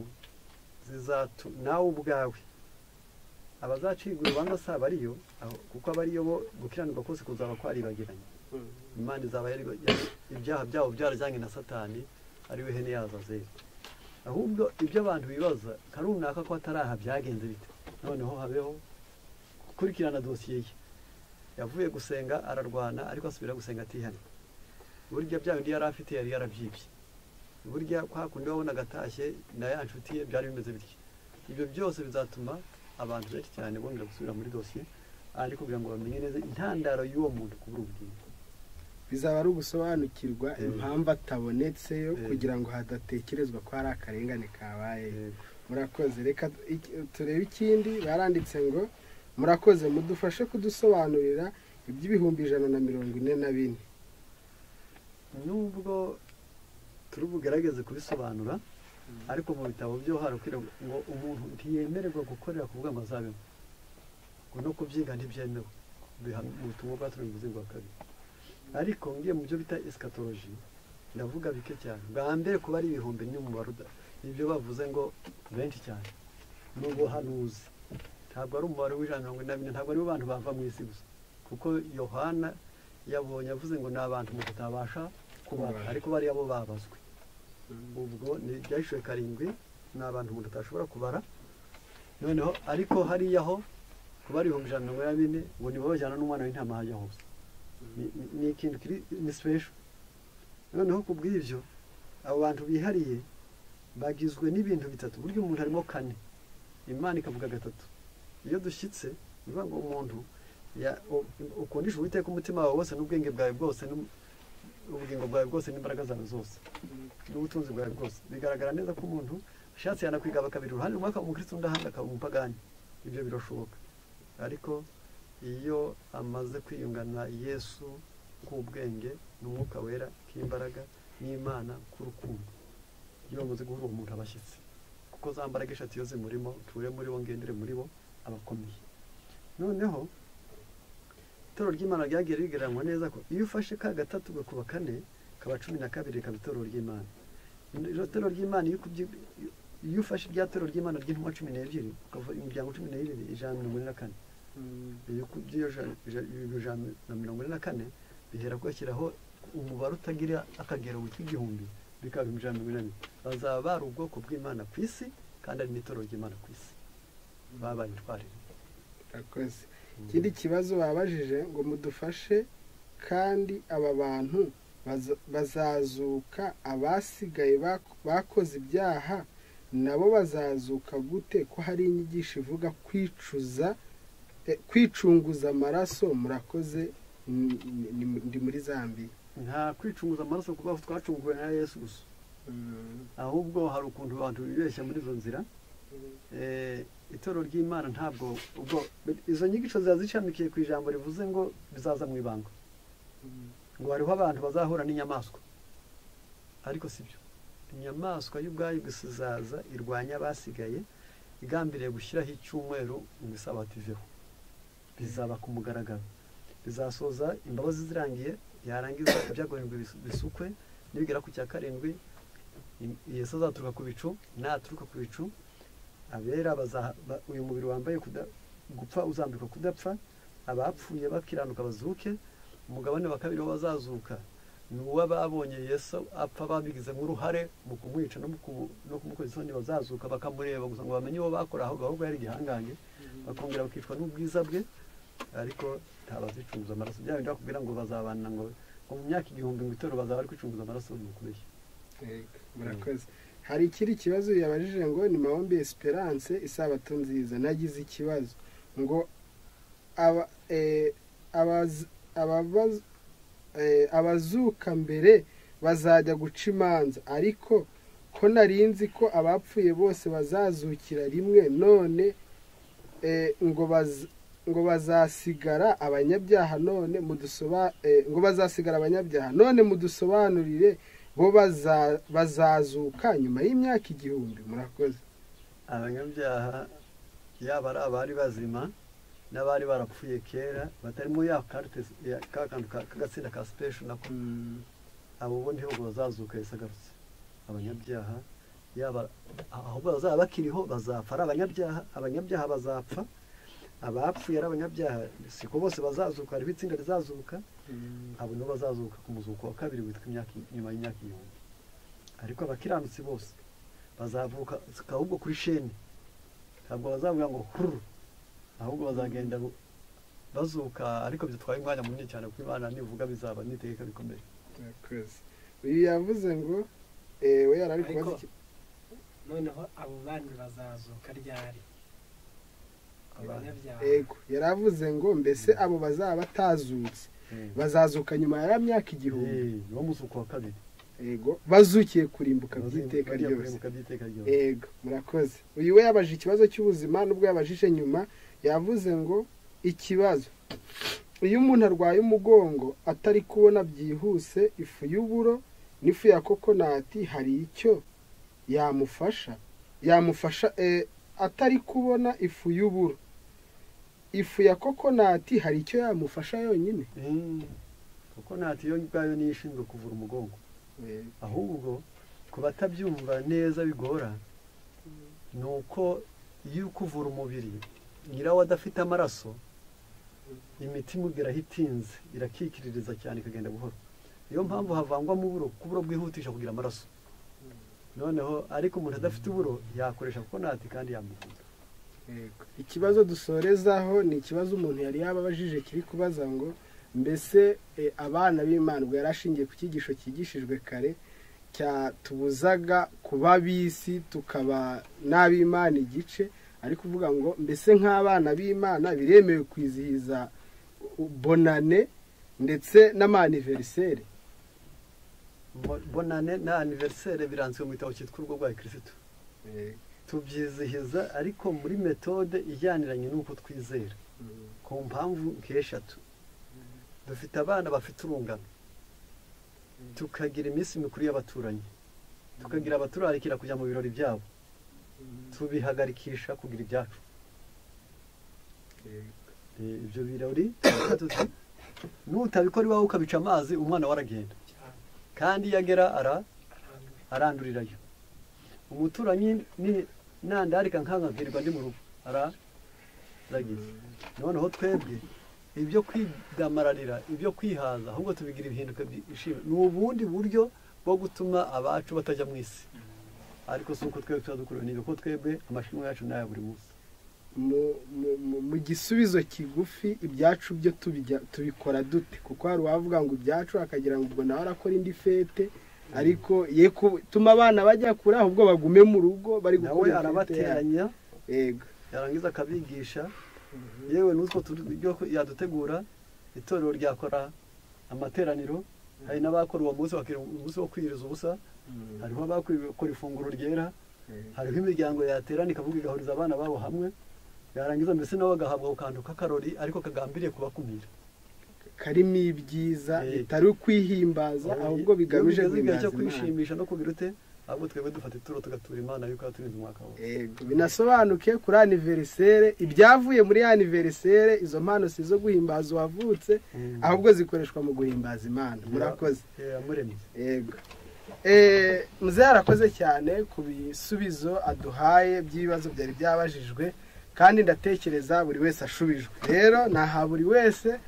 zizatu nawe ubwawe abazacirwa urubanza si abariyo aho- kuko abariyo bo gukiranuka kose kuzaba kwaribagiranye imana izaba yari yari- ibyaha byabo byarajyanye na satani ari we hene yazazeli ahubwo ibyo abantu bibaza karunaka ko atari aha byagenze bite noneho habeho gukurikirana dosiye ye yavuye gusenga ararwana ariko asubira gusenga atihanye burya bya bindi yari afite yari yarabyibye burya kwa kundi wabonaga atashye na ya nshuti ye byari bimeze bityo ibyo byose bizatuma abantu benshi cyane bongera gusubira muri dosiye ariko kugira ngo bamenye neza intandaro y'uwo muntu kubura ubugingo bizaba ari ugusobanukirwa Eh. impamvu atabonetse yo Eh. kugira ngo hadatekerezwa ko hari akarengane kabaye Yego. murakoze reka tu- iki- turebe ikindi baranditse ngo murakoze mudufashe kudusobanurira iby'ibihumbi ijana na mirongo ine na bine nubwo turi bugerageze kubisobanura ariko mu bitabo byo harakwira ngo umuntu ntiyemererwa gukorera ku bw'amazu abeho ngo no kubyiga ntibyemewe Biha- mu butumwa bwa turi muzingo wa kabiri ariko ngiye mu byo bita esikatoloji ndavuga bike cyane bwa mbere kuba ari ibihumbi ni umubare uda- ibyo bavuze ngo benshi cyane ni ubuhanuzi ntabwo ari umubare w'ijana na mirongo ine na bine ntabwo aribo bantu bava mu isi gusa kuko yohana yabonye avuze ngo ni abantu umuntu atabasha kubara ariko bariya bo babazwe ubwo ni ibyahishwe karindwi ni abantu umuntu atashobora kubara noneho ariko hariya ho kuba ari ibihumbi ijana na mirongo ine na bine ngo nibo bajyana n'umwana w'intama hajya hose Ni- ni- ni ikintu kiri ni special noneho ku bw'ibyo abo bantu bihariye bagizwe n'ibintu bitatu burya umuntu harimo kane imana ikavuga gatatu iyo dushyitse ni ukuvuga ngo umuntu ya- u- ukundisha uwiteka umutima wawe wose n'ubwenge bwawe bwose n'u- ubugingo bwawe bwose n'imbaraga zawe zose n'ubutunzi bwawe bwose bigaragara neza ko umuntu ashatse yanakwiga bakabiri uruhande rumwe akaba umukristo undi ahandi akaba umupagani ibyo birashoboka ariko iyo amaze kwiyungana yesu k'ubwenge n'umwuka wera k'imbaraga n'imana k'urukundo iyo bamaze guhura uwo muntu abashyitsi kuko za mbaraga eshatu iyo zimurimo ture muri bo ngendere muri bo abakomeye noneho itorero ry'imana ryagiye rigereranywa neza ko iyo ufashe ka gatatu gakuba kane kaba cumi na kabiri rikaba itorero ry'imana iri torero ry'imana iyo ukubyi- iyo ufashe irya torero ry'imana ry'intumwa cumi n'ebyiri ukavuga imiryango cumi n'ibiri ijana na mirongo ine na kane iyo ukubye iyo ja- ja- iyo ijana na mirongo ine na kane bihera kuyashyiraho umubare utagira akagero witwa igihumbi bikaba ibihumbi ijana na mirongo inani bazaba bari ubwoko bw'imana ku isi kandi ari n'itorero ry'imana ku isi babaye intwarire murakoze ikindi kibazo babajije ngo mudufashe kandi aba bantu baza- bazazuka abasigaye bak- bakoze ibyaha nabo bazazuka gute ko hari inyigisho ivuga kwicuza eh, kwicunguza amaraso murakoze ni- ni- ni- ndi muri zambiya nta kwicunguza amaraso kuba twacunguwe na yesu gusa ahubwo hari ukuntu abantu bibeshya muri izo nzira Eh, itorero ry'imana ntabwo ubwo izo nyigisho ziba zishamikiye ku ijambo rivuze ngo bizaza mu ibanga ngo hariho abantu bazahura n'inyamaswa ariko si byo inyamaswa y'ubwayo gusa izaza irwanya abasigaye igambiriye gushyiraho icyumweru ngo isabato iveho bizaba ku mugaragaro bizasoza imbabazi zirangiye yarangiza ibyagombwe bisukwe nibigera ku cya karindwi i- yesu azaturuka ku bicu naturuka ku bicu abera bazaha- ba- uyu mubiri wambaye kuda- gupfa uzambikwa kudapfa abapfuye bakiranuka bazuke umugabane wa kabiri w'abazazuka ni uw'ababonye yesu apfa babigizemo uruhare mu kumwica no mu kumu- no kumukoza isoni bazazuka bakamureba gusa ngo bamenye uwo bakora ahubwo ahubwo yari igihangange bakongera bakicwa n'ubwiza bwe ariko ntabazicunguza amaraso bya bindi bakubwira ngo bazabana ngo ngo mu myaka igihumbi ngo itorero bazaba bari kwicunguza amaraso ni ukubeshya Yego, murakoze hari ikindi kibazo yabajije ngo ni mawombi esperance isabato nziza nagize ikibazo ngo aba- eh, abaz- ababaz- eh, abazuka mbere bazajya guca imanza ariko ko narinzi ko abapfuye bose bazazukira rimwe none eh, ngo baz- ngo bazasigara abanyabyaha none mudusoba eh, ngo bazasigara abanyabyaha none mudusobanurire bo baza- bazazuka nyuma y'imyaka igihumbi murakoze abanyabyaha yaba ari abari bazima n'abari barapfuye kera batarimo ya karite ya ka kantu ka- k'agatsinda ka sipesho nako abo bo ntiho bazazuka Yesu agarutse abanyabyaha yaba ahubwo bazaba bakiriho bazapfa ari abanyabyaha abanyabyaha bazapfa abapfuye ari abanyabyaha siko bose bazazuka hariho itsinda rizazuka abo nibo bazazuka ku muzuko wa kabiri witwa imyaka nyuma y'imyaka igihumbi ariko abakiranutsi bose bazavuka ahubwo kuri sheni ntabwo bazavuga ngo huru ahubwo bazagenda bu- bazuka ariko bitwaye umwanya munini cyane kuko imana nivuga bizaba n'iteka bikomeye murakoze uyu yavuze ngo eh, we yari ari Ariko- kubaza iki- noneho abo bandi bazazuka ryari abanyabyaha yego yari avuze ngo mbese abo bazaba batazutse Eh. bazazuka nyuma ya myaka igihumbi Eh, ni wo muzuko wa kabiri yego bazukiye kurimbuka by'iteka Bazamuka bagiye ryose kurimbuka by'iteka ryose yego murakoze uyu we yabaje ikibazo cy'ubuzima nubwo yabajije nyuma yavuze ngo ikibazo iyo umuntu arwaye umugongo atari kubona byihuse ifu y'uburo n'ifu ya kokonati hari icyo yamufasha yamufasha eh, atari kubona ifu y'uburo ifu ya kokonati hari icyo yamufasha yonyine Eh, kuko ntati yo ubwayo niyo ishinzwe kuvura umugongo ahubwo ku batabyumva neza bigora ni uko iyo uri kuvura umubiri nyirawo adafite amaraso imitima irahita itinze irakikiririza cyane ikagenda buhoro niyo mpamvu havangwamo uburo kuko uburo bwihutisha kugira amaraso noneho ariko umuntu adafite uburo yakoresha kokonati kandi yamukunda Yego. ikibazo dusorezaho ni ikibazo umuntu yari yaba abajije kiri kubaza ngo mbese eh, abana b'imana ubwo yari ashingiye ku cyigisho cyigishijwe kare cyatubuzaga kuba bisi tukaba n'ab'imana igice ari kuvuga ngo mbese nk'abana b'imana biremewe kwizihiza bonane ndetse n'amaniveriseri Bo- bonane na aniverisere biranzwe mu gitabo cyitwa urugo rwa kirisitu tubyizihiza ariko muri metode ijyaniranye n'uko twizera ku mpamvu nk'eshatu dufite abana bafite urungano tukagira iminsi mikuru y'abaturanyi tukagira abaturarikira kujya mu birori byabo tubihagarikisha kugira ibyacu Eh, ibyo birori turavuga tuti, nutabikora iwawe ukabica amazi umwana we aragenda cyane kandi iyo agera ara arambuye arandurirayo umuturanyi ni- nandarika nkankabwirwa ndi mu rugo araragiye noneho twebwe ibyo kwidamararira ibyo kwihaza ahubwo tubigira ibihinduka byishimo ni ubundi buryo bwo gutuma abacu batajya mu isi ariko si uko twebwe tuba dukurura ni uko twebwe amashimwe yacu ni aya buri munsi mu- mu- mu- mu gisubizo kigufi ibyacu byo tubijya- tubikora dute kuko hari uwavuga ngo ibyacu akagira ngo ubwo nawe arakora indi fete ariko ye ku- tuma abana bajya kure ahubwo bagume mu rugo bari nawe gukora fete yabo. arabateranya yego yarangiza akabigisha yewe n'utwo turyo yadutegura itorero ryakora amateraniro hari n'abakora uwo munsi bakira umunsi wo kwiyiriza ubusa hariho abakora ifunguro ryera hariho imiryango yaterana ikavuga igahuriza abana babo hamwe yarangiza mbese nabo bagahabwa ako kantu k'akarori ariko kagambiriye kubakumira karimo ibyiza Eh. bitari ukwihimbaza ahubwo bigamije Iyo bigeze igihe guhimbaza cyo imana kwishimisha no kugira ute ahubwo twebwe dufata ituro tugatura imana yuko yaturinze umwaka wose Yego, binasobanuke kuri aniverisere ibyavuye muri aniverisere izo mpano si izo guhimbaza uwavutse ahubwo zikoreshwa mu guhimbaza imana murakoze Eh, yamuremye yego Eh, muzehe arakoze cyane ku bisubizo aduhaye by'ibibazo byari byabajijwe kandi ndatekereza buri wese ashubijwe rero naha buri wese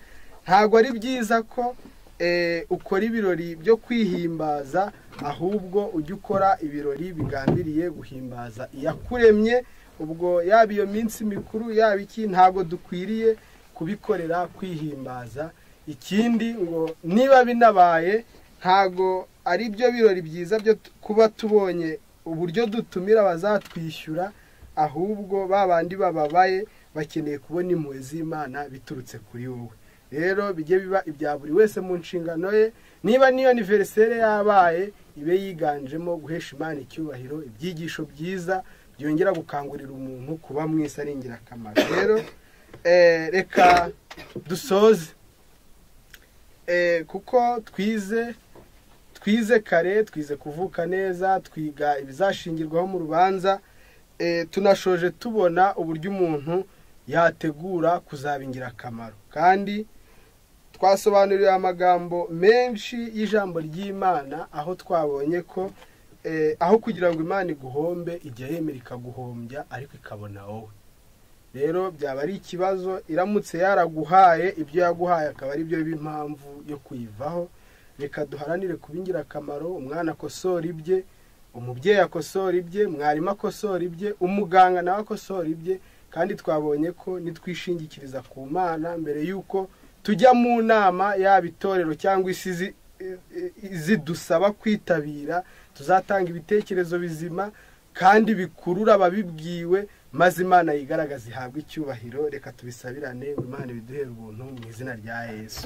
ntabwo ari byiza ko eh, ukora ibirori byo kwihimbaza ahubwo ujya ukora ibirori bigambiriye guhimbaza iyakuremye ubwo yaba iyo minsi mikuru yaba iki ntabwo dukwiriye kubikorera kwihimbaza ikindi ngo niba binabaye ntago ari byo birori byiza byo tu- kuba tubonye uburyo dutumira abazatwishyura ahubwo ba bandi bababaye bakeneye kubona impuhwe z'imana biturutse kuri wowe rero bijye biba ibya buri wese mu nshingano ye niba niyo aniveriseri yabaye ibe yiganjemo guhesha imana icyubahiro ibyigisho byiza byongera gukangurira umuntu kuba mwese ari ingirakamaro rero eh, reka dusoze Eh, kuko twize twize kare twize kuvuka neza twiga ibizashingirwaho mu rubanza eh, tunashoje tubona uburyo umuntu yategura kuzaba ingirakamaro kandi twasobanuriwe amagambo menshi y'ijambo ry'imana aho twabonye ko eh, aho kugira ngo imana iguhombe ijya yemera ikaguhombya ariko ikabona wowe rero byaba ari ikibazo iramutse yaraguhaye ibyo yaguhaye akaba ari byo b'impamvu yo kuyivaho reka duharanire kuba ingirakamaro umwana akosora ibye umubyeyi akosora ibye mwarimu akosora ibye umuganga nawe akosora ibye kandi twabonye ko nitwishingikiriza ku mana mbere y'uko tujya mu nama yaba itorero cyangwa isi izi- zidusaba kwitabira tuzatanga ibitekerezo bizima kandi bikurura ababibwiwe maze imana yigaragaza ihabwe icyubahiro reka tubisabirane ngo imana ibiduhere ubuntu mu izina rya yesu